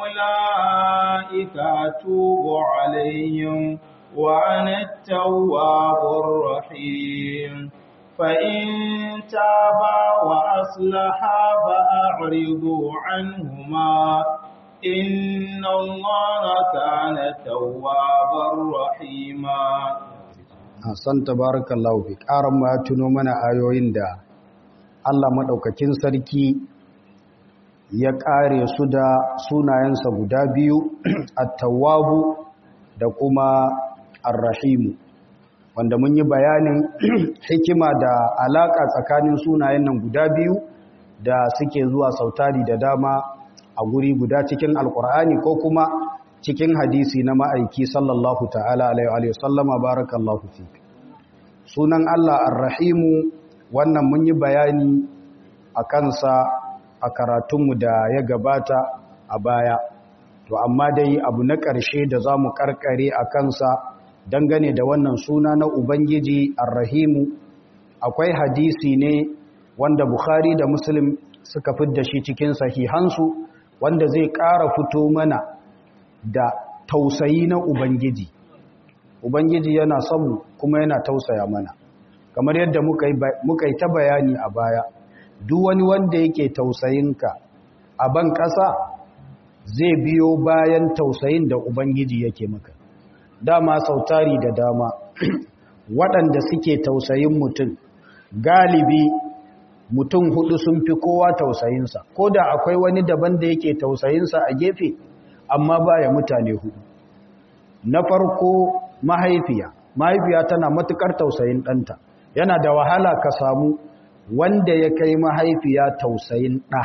فأولئك أتوب عليهم وأنا التواب الرحيم فإن تابا وأصلحا فأعرضوا عنهما إن الله كان توابا رحيما
Hassan tabarakallahu fi ƙaran ma ya tuno mana ayoyin da Allah maɗaukakin sarki ya ƙare su da sunayensa guda biyu at-tawwabu da kuma ar-rahimu wanda mun yi bayanin hikima da alaƙa tsakanin sunayen nan guda biyu da suke zuwa sautari da dama a guri guda cikin alkur'ani ko kuma cikin hadisi na ma'aiki sallallahu ta'ala alaihi sallama barakallahu fi sunan Allah ar-rahimu wannan mun yi bayani a kansa a karatunmu da ya gabata a baya to amma dai abu na ƙarshe da za mu ƙarƙare a kansa dangane da wannan suna na Ubangiji Ar-Rahimu akwai hadisi ne wanda Bukhari da Muslim suka fidda shi cikin sahihansu wanda zai ƙara fito mana da tausayi na Ubangiji. Ubangiji yana son mu kuma yana tausaya mana. Kamar yadda muka yi ta bayani a baya, duk wani wanda yake tausayinka a ban ƙasa zai biyo bayan tausayin da Ubangiji yake maka. Dama sautari da dama, waɗanda suke tausayin mutum, galibi mutum hudu sun fi kowa tausayinsa ko da akwai wani daban da yake tausayinsa a gefe amma baya mutane hudu na farko mahaifiya mahaifiya tana matukar tausayin ɗanta yana da wahala ka samu wanda ya kai mahaifiya tausayin ɗa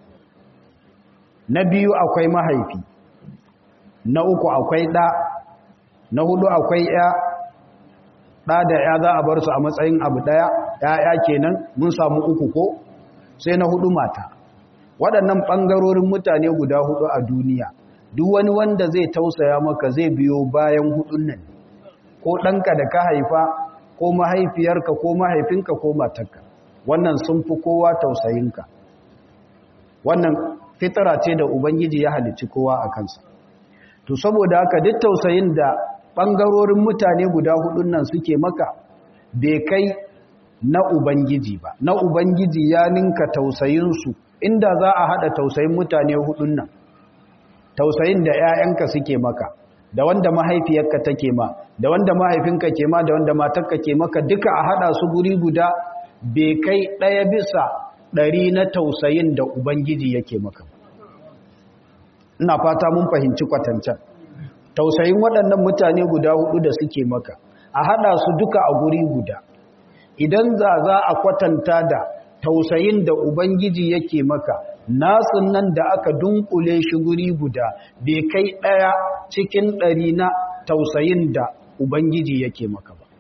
na biyu akwai mahaifi na uku akwai ɗa na hudu akwai ya ɗa da ya za a bar su a matsayin abu ɗaya ‘ya'ya kenan mun samu uku ko sai na hudu mata waɗannan ɓangarorin mutane guda hudu a duniya duk wani wanda zai tausaya maka zai biyo bayan hudun nan ko ɗanka da ka haifa ko mahaifiyarka ko mahaifinka ko matarka wannan sun fi kowa tausayinka wannan fitara ce da ubangiji ya halicci kowa a kansa to saboda haka duk tausayin da ɓangarorin mutane guda hudun nan suke maka bai kai na Ubangiji ba, na Ubangiji ya ninka tausayinsu inda za a haɗa tausayin mutane hudun nan, tausayin da ‘ya'yanka suke maka, da wanda mahaifiyarka take ma, da wanda mahaifinka ke ma, da wanda matarka ke maka duka a haɗa su guri guda bai kai ɗaya bisa ɗari na tausayin da Ubangiji yake maka. Ina fata mun fahimci kwatancan. Tausayin waɗannan mutane guda hudu da suke maka, a haɗa su duka a guri guda. idan za za a kwatanta da tausayin da Ubangiji yake maka nasun nan da aka dunkule shi guri guda bai kai ɗaya cikin ɗari na tausayin da Ubangiji yake maka ba.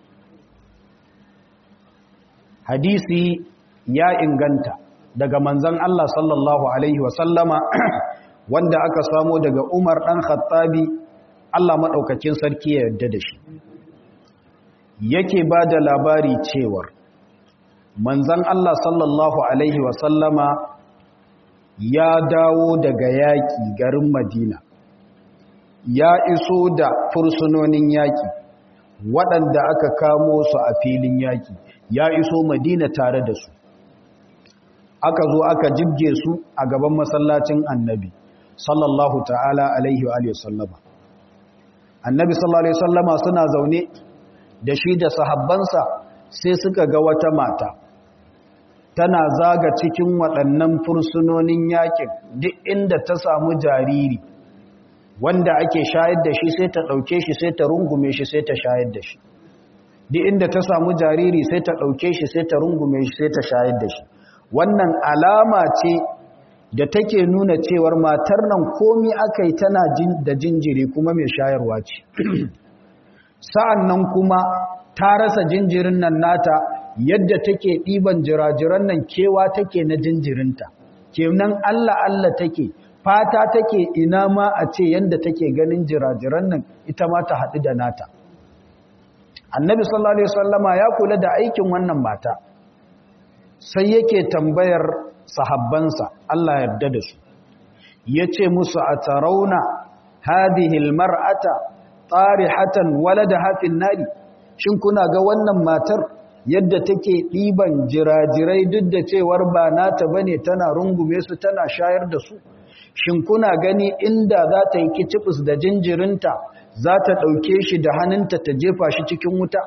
Hadisi ya inganta daga manzan Allah sallallahu Alaihi wasallama wanda aka samo daga Umar ɗan Khattabi Allah maɗaukakin sarki ya yarda da shi. yake ba da labari cewar manzan Allah sallallahu Alaihi wasallama ya dawo daga yaƙi garin Madina ya iso da fursunonin yaƙi waɗanda aka kamo su a filin yaƙi ya iso Madina tare da su aka zo aka jibge su a gaban masallacin annabi sallallahu ta'ala alaihi wa sallama annabi sallallahu alaihi sallama suna zaune da shi da sahabbansa sai suka ga wata mata tana zaga cikin waɗannan fursunonin yakin duk inda ta samu jariri wanda ake shayar da shi sai ta ɗauke shi sai ta rungume shi sai ta shayar da shi duk inda ta samu jariri sai ta ɗauke shi sai ta rungume shi sai ta shayar da shi wannan alama ce da take nuna cewar matar nan komi aka yi tana da jinjiri kuma mai shayarwa ce sa'an nan kuma ta rasa jinjirin nan nata yadda take ɗiban jirajiran nan kewa take na jinjirinta kenan Allah Allah take fata take ina ma a ce yadda take ganin jirajiran nan ita ma ta haɗu da nata annabi sallallahu alaihi wasallama ya kula da aikin wannan mata sai yake tambayar sahabbansa Allah yarda da su yace musu a tarauna hadhihi almar'ata tarihatan waladaha fin nari shin kuna ga wannan matar yadda take ɗiban jirajirai duk da cewar ba nata bane tana rungume su tana shayar da su shin kuna gani inda za ta yi kicibis da jinjirinta za ta ɗauke shi da hannunta ta jefa shi cikin wuta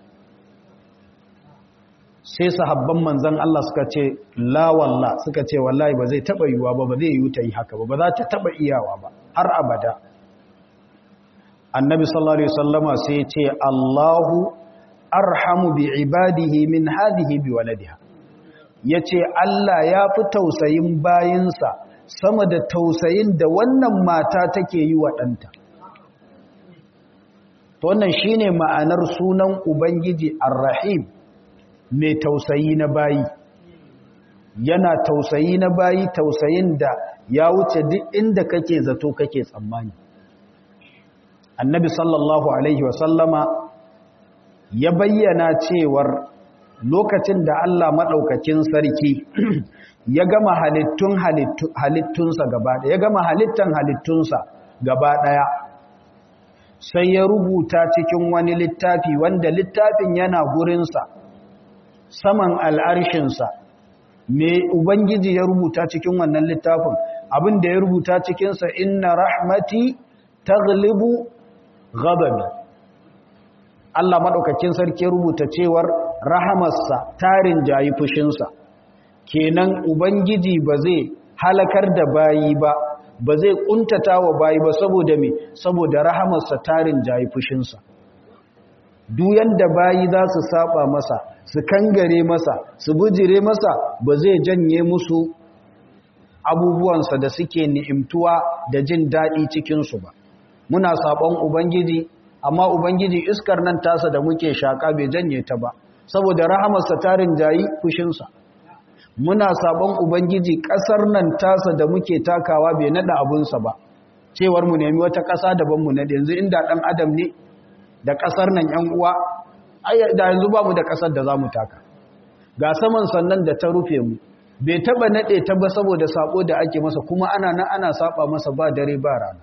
sai sahabban manzan Allah suka ce la walla suka ce wallahi ba zai taɓa yiwuwa ba ba zai yiwu ta yi haka ba ba za ta taɓa iyawa ba har abada annabi sallallahu alaihi wasallama sai ya ce Allahu arhamu bi ibadihi min hadhihi bi waladiha yace Allah ya fi tausayin bayinsa sama da tausayin da wannan mata take yi wa ɗanta to wannan shine ma'anar sunan ubangiji ar-rahim mai tausayi na bayi yana tausayi na bayi tausayin da ya wuce duk inda kake zato kake tsammani annabi sallallahu alaihi wasallama ya bayyana cewar lokacin da Allah maɗaukakin sarki ya gama halittun halittunsa gaba ɗaya ya gama halittan halittunsa gaba ɗaya sai ya rubuta cikin wani littafi wanda littafin yana gurinsa saman al'arshinsa me ubangiji ya rubuta cikin wannan littafin abin da ya rubuta cikinsa inna rahmati taglibu ghadabi Allah maɗaukakin sarki rubuta cewar rahamarsa tarin jayi fushinsa kenan ubangiji ba zai halakar da bayi ba ba zai kuntata wa bayi ba saboda me saboda rahamarsa tarin jayi fushinsa duk yanda bayi za su saba masa su kangare masa su bujire masa ba zai janye musu abubuwansa da suke ni'imtuwa da jin daɗi cikinsu ba muna saɓon ubangiji amma ubangiji iskar nan tasa da muke shaƙa bai janye ta ba saboda rahamarsa tarin jayi fushinsa muna saɓon ubangiji ƙasar nan tasa da muke takawa bai naɗa abunsa ba cewar mu nemi wata ƙasa daban mu naɗe yanzu inda ɗan adam ne da ƙasar nan ‘yan uwa da yanzu ba mu da ƙasar da za mu taka ga saman sannan da ta rufe mu bai taɓa naɗe ta ba saboda saƙo da ake masa kuma ana nan ana saɓa masa ba dare ba rana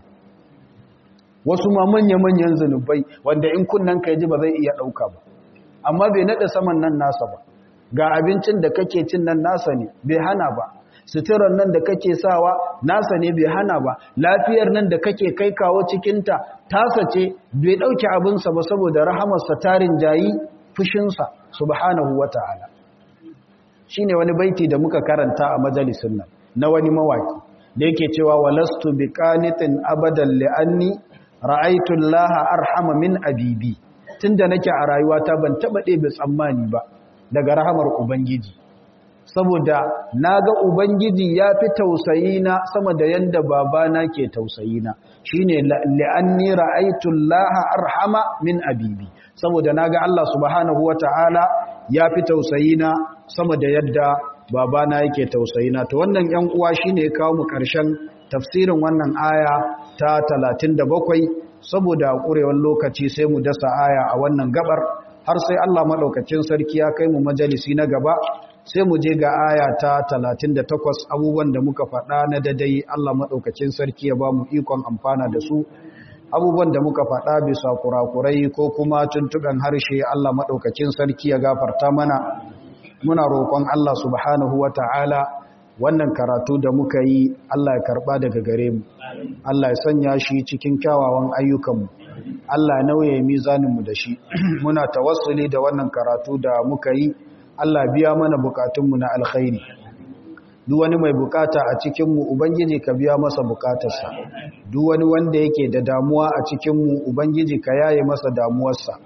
wasu ma manya-manyan zunubai wanda in kunnan ka ji ba zai iya ɗauka ba amma bai naɗe saman nan nasa ba ga abincin da kake cin nan nasa ne bai hana ba suturar nan da kake sawa nasa ne bai hana ba lafiyar nan da kake kai kawo cikinta tasa ce bai ɗauki abinsa ba saboda rahamarsa tarin jayi fushinsa subhanahu wa ta'ala shi ne wani baiti da muka karanta a majalisun nan na wani mawaki da yake cewa walastu bi qanitin abadan li'anni ra'aytu allaha arhama min abibi tunda nake a rayuwata ban taba ɗebe tsammani ba daga rahamar ubangiji saboda naga ubangiji ya fi tausayina sama da yanda babana ke tausayina shine li'anni ra'aytu allaha arhama min abibi saboda naga Allah subhanahu wataala ya fi tausayina sama da yadda babana yake tausayina to wannan yan uwa shine ya kawo mu karshen tafsirin wannan aya ta 37 saboda ƙurewar lokaci sai mu dasa aya a wannan gabar har sai Allah maɗaukacin sarki ya kai mu majalisi na gaba sai mu je ga aya ta 38 abubuwan da muka faɗa na dadai Allah maɗaukacin sarki ya ba mu ikon amfana da su abubuwan da muka faɗa bisa kurakurai ko kuma tuntuɓen harshe Allah maɗaukacin sarki ya gafarta mana muna roƙon Allah subhanahu wa ta'ala wannan karatu da muka yi Allah ya karɓa daga gare mu Allah ya sanya shi cikin kyawawan ayyukanmu Allah ya nauye mizaninmu da shi muna tawassuli da wannan karatu da muka yi Allah biya mana bukatunmu na alkhairi duk wani mai bukata a cikinmu ubangiji ka biya masa bukatarsa duk wani wanda yake da damuwa a cikinmu ubangiji ka yaye masa damuwarsa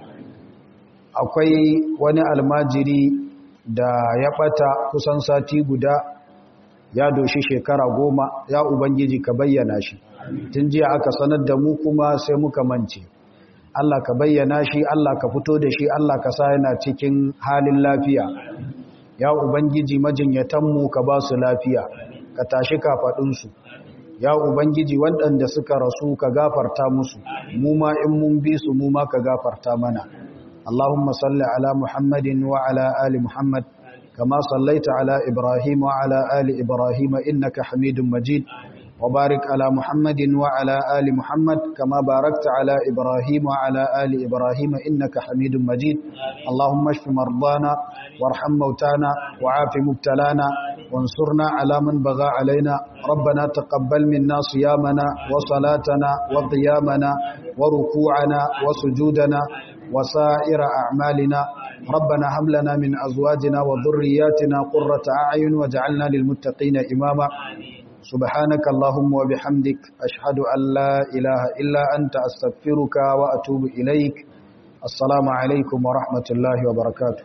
akwai wani almajiri da ya bata kusan sati guda ya doshi shekara goma ya ubangiji ka bayyana shi tun jiya aka sanar da mu kuma sai muka mance Allah ka bayyana shi Allah ka fito da shi Allah ka sa yana cikin halin lafiya ya ubangiji majinyatanmu ka ba su lafiya ka tashi kafaɗinsu ya ubangiji waɗanda suka rasu ka gafarta musu mu ma in mun bi su mu ma ka gafarta mana Allahumma salli ala Muhammadin wa ala ali Muhammad كما صليت على إبراهيم وعلى آل إبراهيم إنك حميد مجيد وبارك على محمد وعلى آل محمد كما باركت على إبراهيم وعلى آل إبراهيم إنك حميد مجيد اللهم اشف مرضانا وارحم موتانا وعاف مبتلانا وانصرنا على من بغى علينا ربنا تقبل منا صيامنا وصلاتنا وقيامنا وركوعنا وسجودنا وسائر أعمالنا ربنا هب لنا من أزواجنا وذرياتنا قرة أعين وجعلنا للمتقين إماما سبحانك اللهم وبحمدك أشهد أن لا إله إلا أنت أستغفرك وأتوب إليك السلام عليكم ورحمة الله وبركاته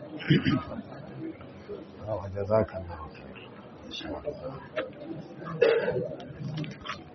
جزاك الله